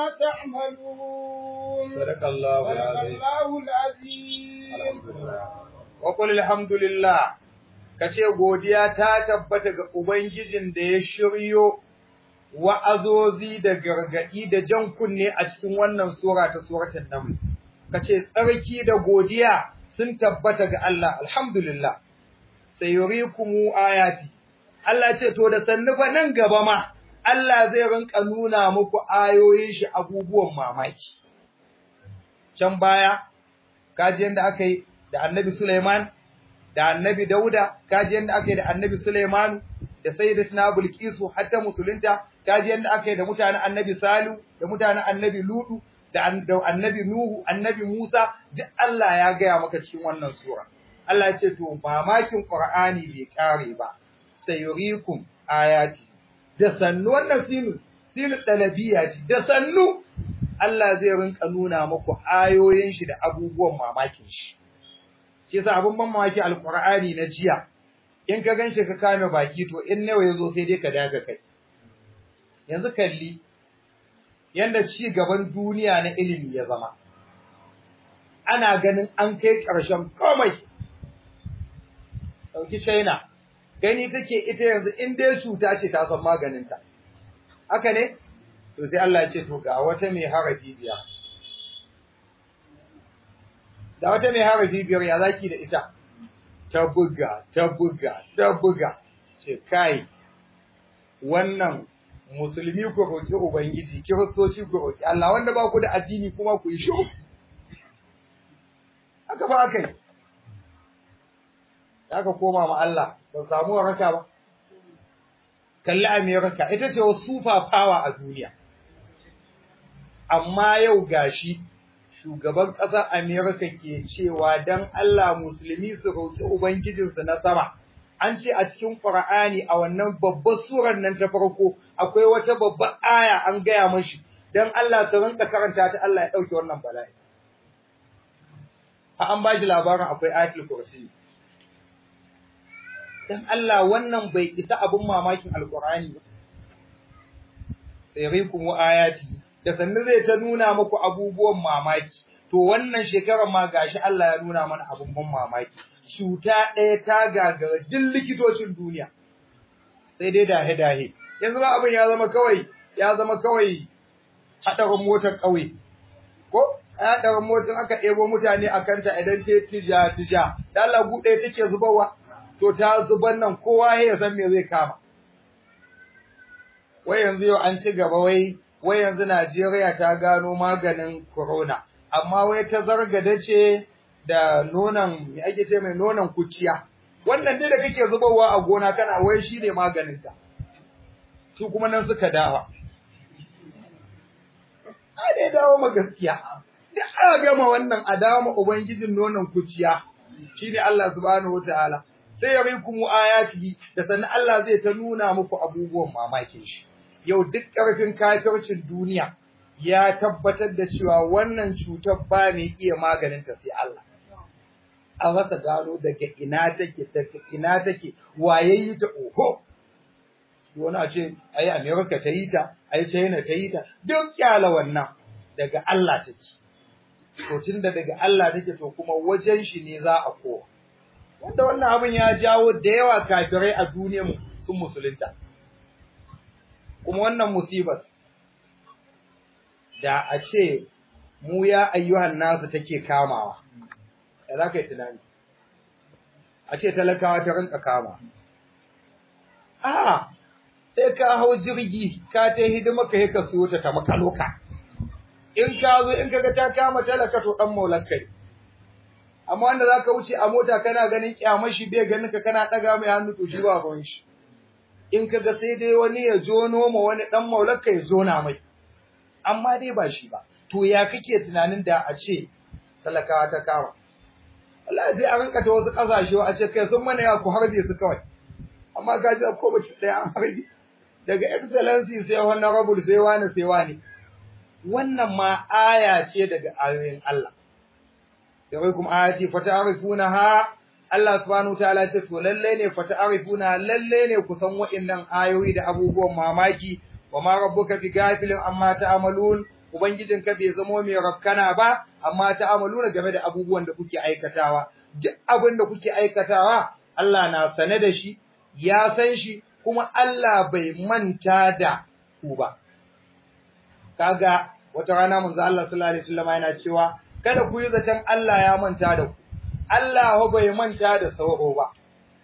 تعملون صدق الله صدق العظيم الله العظيم وقل الحمد لله kace godiya ta tabbata ga ubangijin da ya shiryo wa'azozi da gargadi da jan kunne a cikin wannan sura ta suratul naml kace tsarki da godiya sun tabbata ga Allah alhamdulillah sayurikumu ayati Allah ce to da sannu fa nan gaba ma Allah zai rinka nuna muku ayoyin shi abubuwan mamaki can baya kaji yanda aka yi da Annabi Sulaiman da Annabi Dauda kaji yanda aka yi da Annabi Sulaiman da Sayyidatina Bilqisu hatta musulunta kaji yanda aka yi da mutanen Annabi Salu da mutanen Annabi Ludu da annabi Nuhu, annabi Musa, duk Allah ya gaya maka cikin wannan sura. Allah ya ce, To, mamakin Ƙur'ani bai ƙare ba, sayurikum ayati, da sannu wannan sinu, sinu ɗalabiya ce, da sannu Allah zai rinka nuna muku ayoyin shi da abubuwan mamakin shi. Shi yasa abin ban mamaki alƙur'ani na jiya, in ka gan shi ka kame baki to in nawa ya zo sai dai ka daga kai. Yanzu kalli, yanda ci gaban duniya na ilimi ya zama ana ganin an kai ƙarshen komai ɗauki China gani take ita yanzu in dai cuta ce ta san maganinta haka ne to sai Allah ya ce to ga wata mai harafi biyar da wata mai harafi biyar ya zaki da ita ta buga ta buga ta buga ce kai wannan musulmi ku roƙi ubangiji kiristoci ku roƙi Allah wanda ba ku da addini kuma ku yi shiru haka ba aka yi aka koma ma Allah ba samu waraka ba kalli America ita ce wasu super power a duniya amma yau gashi shugaban ƙasar America ke cewa dan Allah musulmi su roƙi ubangijinsu na sama an ce a cikin Qur'ani a wannan babbar surar nan ta farko akwai wata babbar aya an gaya mashi dan Allah ta rinka karanta ta Allah ya dauke wannan bala'i ha an bashi labarin akwai ayatul kursi dan Allah wannan bai isa abun mamakin alqur'ani ba sayrikum ayati da sannu zai ta nuna muku abubuwan mamaki to wannan shekarar ma gashi Allah ya nuna mana abubuwan mamaki cuta ɗaya ta gagara duk likitocin duniya sai dai dahe dahe yanzu ba abin ya zama kawai ya zama kawai hadarin motar ƙauye ko hadarin motar aka ɗebo mutane a kanta idan ta tija tija da Allah buɗe take zubarwa to ta zubar nan kowa ya san me zai kama wai yanzu yau an ci gaba wai wai yanzu Najeriya ta gano maganin corona amma wai ta zargada ce da nonon me ake ce mai nonon kuciya wannan dai da kake zubarwa a gona kana wai shi ne maganin ta su kuma nan suka dawa a dai dawo ma gaskiya da aka gama wannan a dawo ma ubangijin nonon kuciya shine Allah subhanahu wataala sai ya rikum ayati da sannan Allah zai ta nuna muku abubuwan mamakin shi yau duk ƙarfin kafircin duniya ya tabbatar da cewa wannan cutar ba mai iya maganin ta sai Allah an rasa gano daga ina take daga ina take waye yi ta oho wani a ce ai America ta yi ta ai China ta yi ta duk kyala wannan daga Allah take to tunda daga Allah take to kuma wajen shi ne za a kowa wanda wannan abin ya jawo da yawa kafirai a duniyar mu sun musulunta kuma wannan musibar da a ce mu ya ayyuhan nasu take kamawa ya za ka yi tunani a ce talakawa ta rinka kama a sai ka hau jirgi ka ta hidima ka ka siyo ta ta makaloka in ka zo in kaga ta kama talaka to dan maulan kai amma wanda za ka wuce a mota kana ganin kyamar shi bai ganin ka kana ɗaga mai hannu to shi ba ruwan shi in kaga sai dai wani ya jono ma wani dan maulan kai ya zona mai amma dai ba shi ba to ya kake tunanin da a ce talakawa ta kama Allah sai a rinka ta wasu kasashe a ce kai sun mana ya ku harbe su kawai amma ka ji ko bace ɗaya an harbe daga excellency sai honorable sai wani sai wani wannan ma aya ce daga ayoyin Allah yawaikum ayati fata'rifunaha Allah subhanahu wataala ce to lalle ne fata'rifuna lalle ne ku san wa'annan ayoyi da abubuwan mamaki wa ma rabbuka bi gafilin amma ta'malun ubangijinka bai zamo mai rakkana ba amma ta'maluna game da abubuwan da kuke aikatawa duk abin da kuke aikatawa Allah na sane da shi ya san shi kuma Allah bai manta da ku ba kaga wata rana manzo Allah sallallahu alaihi wasallam yana cewa kada ku yi zaton Allah ya manta da ku Allah ho bai manta da sauro ba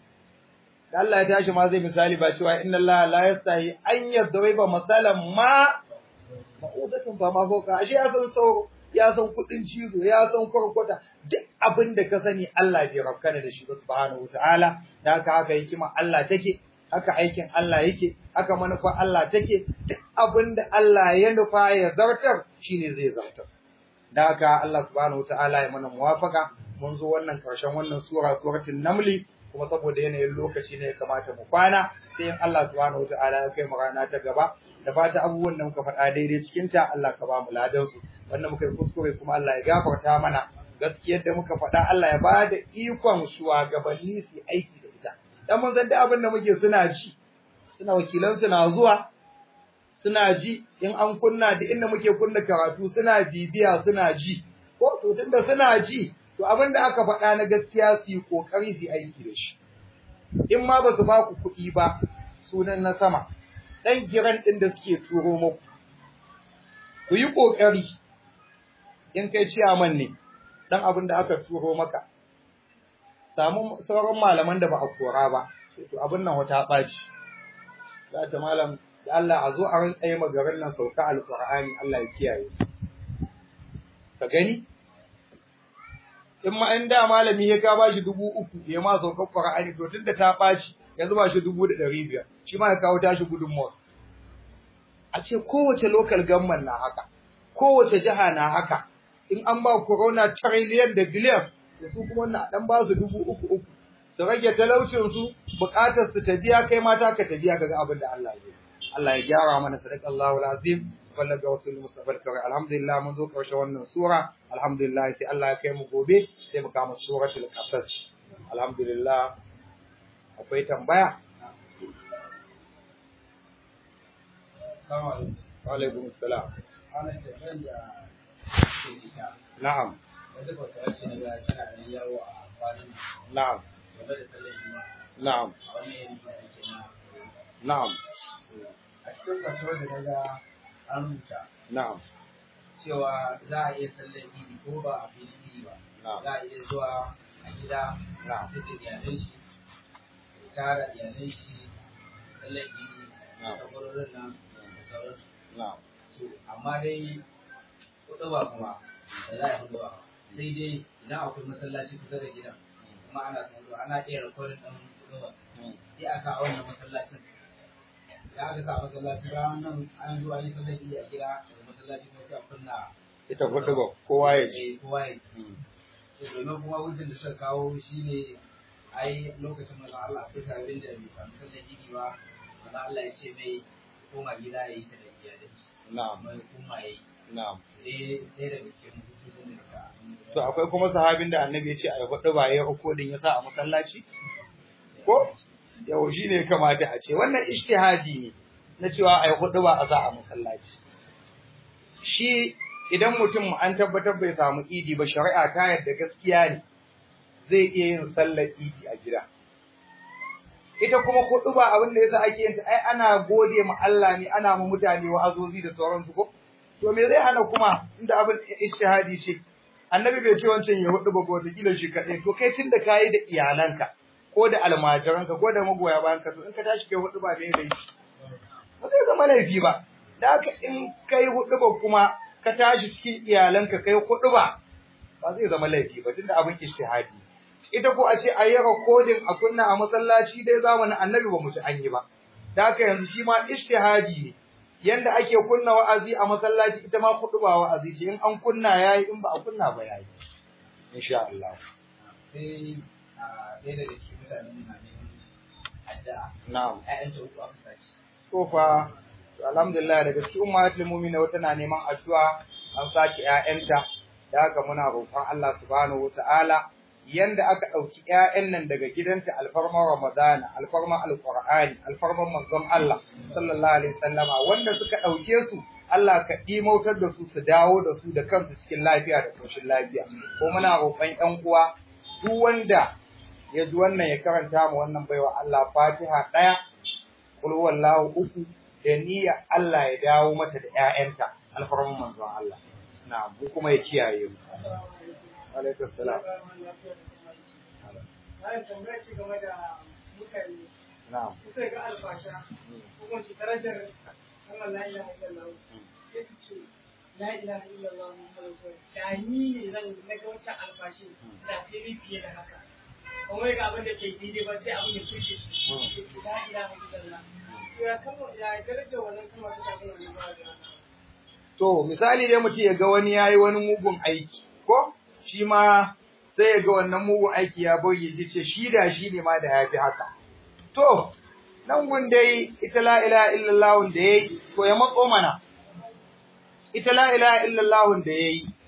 da Allah ya tashi ma zai misali ba cewa inna Allah la yastahi an yadriba masalan ma ma'udatun ba ma foka ashe ya san sauro ya san kudin cizo ya san kurkuta duk abin da ka sani Allah bai rabkana da shi ba subhanahu wataala da haka haka hikima Allah take haka aikin Allah yake haka manufa Allah take duk abin da Allah ya nufa ya zartar shine zai zartar da haka Allah subhanahu wataala ya mana muwafaka mun zo wannan karshen wannan sura suratul namli kuma saboda yanayin lokaci ne ya kamata mu kwana sai in Allah subhanahu wataala ya kai mu rana ta gaba da fata abubuwan da muka faɗa daidai cikin ta Allah ka ba mu ladan su wannan muka yi kuskure kuma Allah ya gafarta mana gaskiyar da muka faɗa Allah ya ba da ikon shugabanni su aiki da ita dan mun san da abin da muke suna ji suna wakilan suna zuwa suna ji in an kunna da inda muke kunna karatu suna bibiya suna ji ko to tunda suna ji to abin da aka faɗa na gaskiya su yi kokari su aiki da shi in ma ba su ba ku kuɗi ba sunan na sama dan giran din da suke turo muku ku yi kokari in kai ciyaman ne dan abin da aka turo maka samu sauran malaman da ba a kora ba to abin nan wata ɓaci za ta malam da Allah a zo a rinka yi magarin nan sauka alƙur'ani Allah ya kiyaye ka gani in ma in da malami ya ka bashi dubu uku ya ma sauka ƙur'ani to tunda ta ɓaci yanzu ba shi dubu da ɗari biyar shi ma ya kawo tashi gudunmawa a ce kowace local government na haka kowace jiha na haka in an ba corona trillion da billion da su kuma na dan ba su dubu uku uku su rage talaucin su bukatar su ta biya kai mata ka ta biya kaga abin da Allah ya Allah ya gyara mana sadaqallahu alazim wallaga wasul mustafa alkari alhamdulillah mun zo karshe wannan sura alhamdulillah sai Allah ya kai mu gobe sai mu kama suratul qasas alhamdulillah akwai tambaya Assalamu alaikum Wa alaikum assalam. Ana tambayar da ke ita. Na'am. Wanda ba ta ce daga tana da yawo a kwanan Na'am. game da sallar juma'a. Na'am. A wannan yanki da ake na Na'am. a cikin kasuwar da na ga an rubuta Na'am. cewa za a iya sallar idi ko ba a filin idi ba. Na'am. Za a iya zuwa a gida Na'am. sai da iyalan shi ya tara iyalan shi sallar idi Na'am. da kwarorin nan da sauransu. Na'am. to amma dai kuɗi ba kuma da za a yi hudu ba sai dai idan akwai masallaci kusa da gidan kuma ana tsaro ana iya rikodin ɗan kuɗi ba sai aka a wannan masallacin da aka sa masallaci bayan nan an zo an yi sallar idi a gida daga masallaci kuma sai a kunna Ita kuɗi ba kowa ya ji. eh, kowa ya ci to domin kuma hujjar da suka kawo shine ai lokacin manzon Allah sai sabin da bai samu sallar idi ba manzon Allah ya ce mai koma gida ya yi ta da iyalai Na'am. mai kuma ya yi Na'am. eh ɗaya daga cikin hujjojin da ka To akwai kuma sahabin da annabi ya ce a yi huɗu ba ya rikodin ya sa a masallaci? Ko? Yau shi ne kamata a ce. Wannan ishtihadi ne na cewa a yi huɗu ba a sa a masallaci. Shi idan mutum an tabbatar bai samu idi ba shari'a ta yadda gaskiya ne zai iya yin sallar idi a gida. Ita kuma huɗu ba abin da yasa ake yin ta ai ana gode ma Allah ne ana ma mutane wa'azozi da sauransu ko? To me zai hana kuma inda abin ishtihadi ce annabi bai ce wancan ya hudu ba ko wata kila shi kaɗai to kai tun da kayi da iyalanka ko da almajiranka ko da magoya bayan ka to in ka tashi kai hudu ba me laifi ba zai zama laifi ba da haka in kai hudu ba kuma ka tashi cikin iyalanka kai hudu ba ba zai zama laifi ba tunda abin ishtihadi ita ko a ce a yi recording a kunna a masallaci dai zamanin annabi ba mu ci an yi ba da haka yanzu shi ma ishtihadi ne yanda ake kunna wa'azi a masallaci ita ma kudu ba wa'azi ce in an kunna yayi in ba a kunna ba yayi insha Allah sai a ɗaya daga cikin mutane na neman addu'a na'am ƴaƴan ta uku aka sace to fa to alhamdulillah daga cikin ummatul mu'minin wata na neman addu'a an sace ƴaƴanta da haka muna roƙon Allah subhanahu wata'ala yanda aka ɗauki ƴaƴan nan daga gidanta alfarman Ramadana alfarman Alƙur'ani alfarman manzon Allah sallallahu alaihi wasallama wanda suka ɗauke su Allah ka ɗimautar da su su dawo da su da kansu cikin lafiya da koshin lafiya ko muna roƙon ƴan uwa duk wanda ya ji wannan ya karanta mu wannan baiwa Allah Fatiha ɗaya kul huwallahu uku da niyya Allah ya dawo mata da ƴaƴanta alfarman manzon Allah na'am mu kuma ya kiyaye mu alaikum salam Bayan tambaya ce game da mutane, na'am suka ga alfasha, ko kuma ce darajar Allah la ilaha illallah. Ya ce, la ilaha illallah Muhammadu Rasulullah. Da ni ne zan na ga wancan alfashi, da sai ni fiye da haka. Kuma ga abin da ke daidai ba sai abin da kushe shi. Ya ce, la ilaha illallah. To ya kama ya darajar wannan kuma suka ga wannan ba da To, misali dai mutum ya ga wani ya yi wani mugun aiki, ko? Shi ma sai ya ga wannan mugun aiki ya bauye shi ce shi da shi ne ma da ya fi haka. To, nan gun dai ita la ilaha illallah da ya yi, to ya matso mana. Ita la ilaha illallah da ya yi,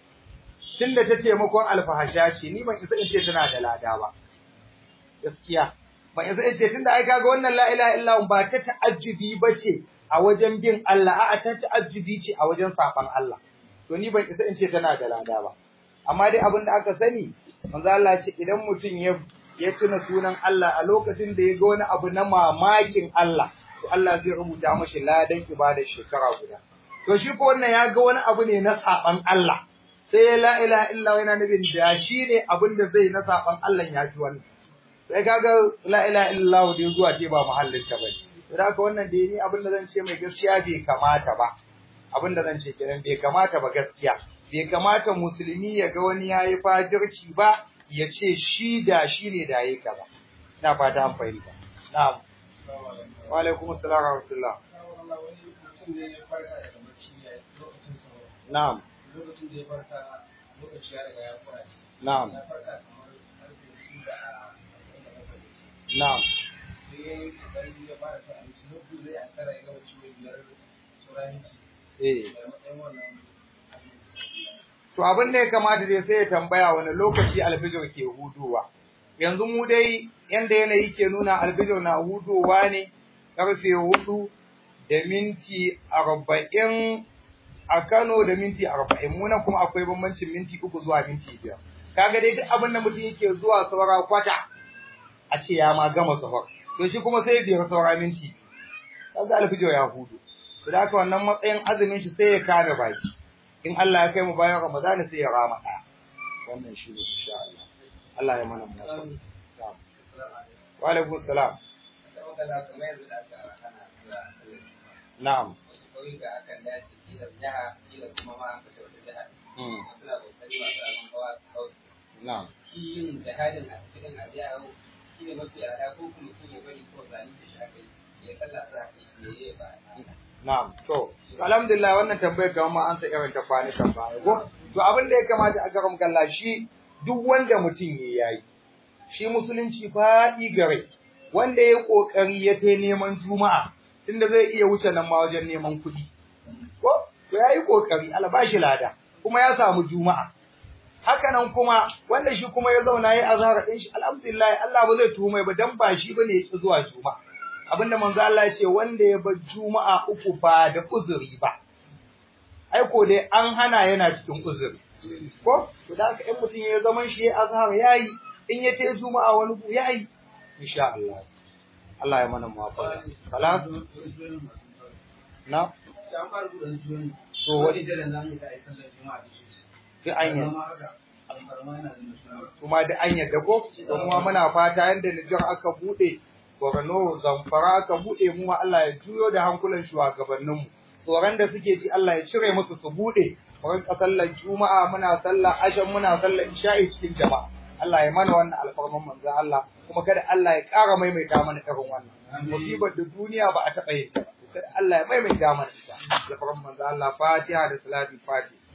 tun da ta taimakon alfahasha ce, ni ban isa in ce tana da lada ba. Gaskiya. Ban isa in ce tun da ai kaga wannan la ilaha illallah ba ta ta'ajjubi ba ce, a wajen bin Allah a'a ta ta'ajjubi ce a wajen saban Allah to ni ban isa in ce tana da lada ba amma dai abin da aka sani manzo Allah ce idan mutum ya ya tuna sunan Allah a lokacin da ya ga wani abu na mamakin Allah to Allah zai rubuta mashi ladan ibadar shekara guda to shi ko wannan ya ga wani abu ne na saban Allah sai ya la ilaha illa yana nufin da shi ne abin da zai na saban Allah ya fi wannan sai kaga la ilaha illa da zuwa ce ba muhallin ta bane da haka wannan da ni abin da zan ce mai gaskiya bai kamata ba abin da zan ce kenan bai kamata ba gaskiya bai kamata musulmi ya ga wani yayi fajirci ba ya ce shi da shi ne da yayi kaza ina fata an fahimta na'am wa alaikum assalam wa rahmatullah Allah wani mutum ne ya farka daga bacci ya lokacin sauro na'am lokacin da ya farka lokaci ya riga ya kura na'am ya farka kamar karfe shida a na'am sai ya yi kokari ya fara cin abinci na biyu zai ankara ya gama ciwo biyar sauran ci eh da matsayin wannan abin To abin da ya kamata dai sai ya tambaya wani lokaci alfijir ke hudowa. Yanzu mu dai yanda yanayi ke nuna alfijir na hudowa ne karfe hudu da minti arba'in a Kano da minti arba'in munan kuma akwai bambancin minti uku zuwa minti biyar kaga dai duk abin da mutum yake zuwa saura kwata a ce ya ma gama safar to shi kuma sai biyar saura minti kaga alfijo ya hudu to da haka wannan matsayin azumin shi sai ya kame baki in Allah ya kai mu bayan Ramadan sai ya rama ɗaya wannan shi ne insha Allah Allah ya mana mu wa alaikum salam na'am na'am shi yin jihadin a cikin abiya shi ne mafi yada ko kuma shi ne bari ko zani da shi aka yi ya kalla sa ya yi ba Na'am, to, alhamdulillah wannan tambayar kamar ma an sa irin ta kwani kan baya ko? To abin da ya kamata a garam kalla shi duk wanda mutum ya yayi. Shi musulunci faɗi gare. Wanda ya kokari ya tai neman juma'a tunda zai iya wuce nan ma wajen neman kuɗi. Ko? To yayi kokari, Allah ba shi lada. Kuma ya samu juma'a. Haka nan kuma wanda shi kuma ya zauna yayi azhar din shi alhamdulillah Allah ba zai tuhumai ba dan ba shi bane ya zuwa juma'a. abinda manzo Allah ya ce wanda ya bar juma'a uku ba da uzuri ba ai ko dai an hana yana cikin uzuri ko to da haka in mutum ya zaman shi ya azhar yayi in ya tayi juma'a wani ku yayi insha Allah Allah ya mana muwafaqa salat na to wani da nan da ai sallar juma'a da shi sai an yi kuma da an yadda ko kuma muna fata yanda Nijar aka bude Borno Zamfara aka buɗe mu Allah ya juyo da hankulan shugabanninmu tsoron da suke ji Allah ya cire musu su buɗe mu rinka sallar juma'a muna sallar ashan muna sallar isha'i cikin jama'a Allah ya mana wannan alfarman manzon Allah kuma kada Allah ya ƙara maimaita mana irin wannan musibar da duniya ba a taɓa yin ta ba kada Allah ya maimaita mana ita alfarman manzon Allah Fatiha da Salatul Fatiha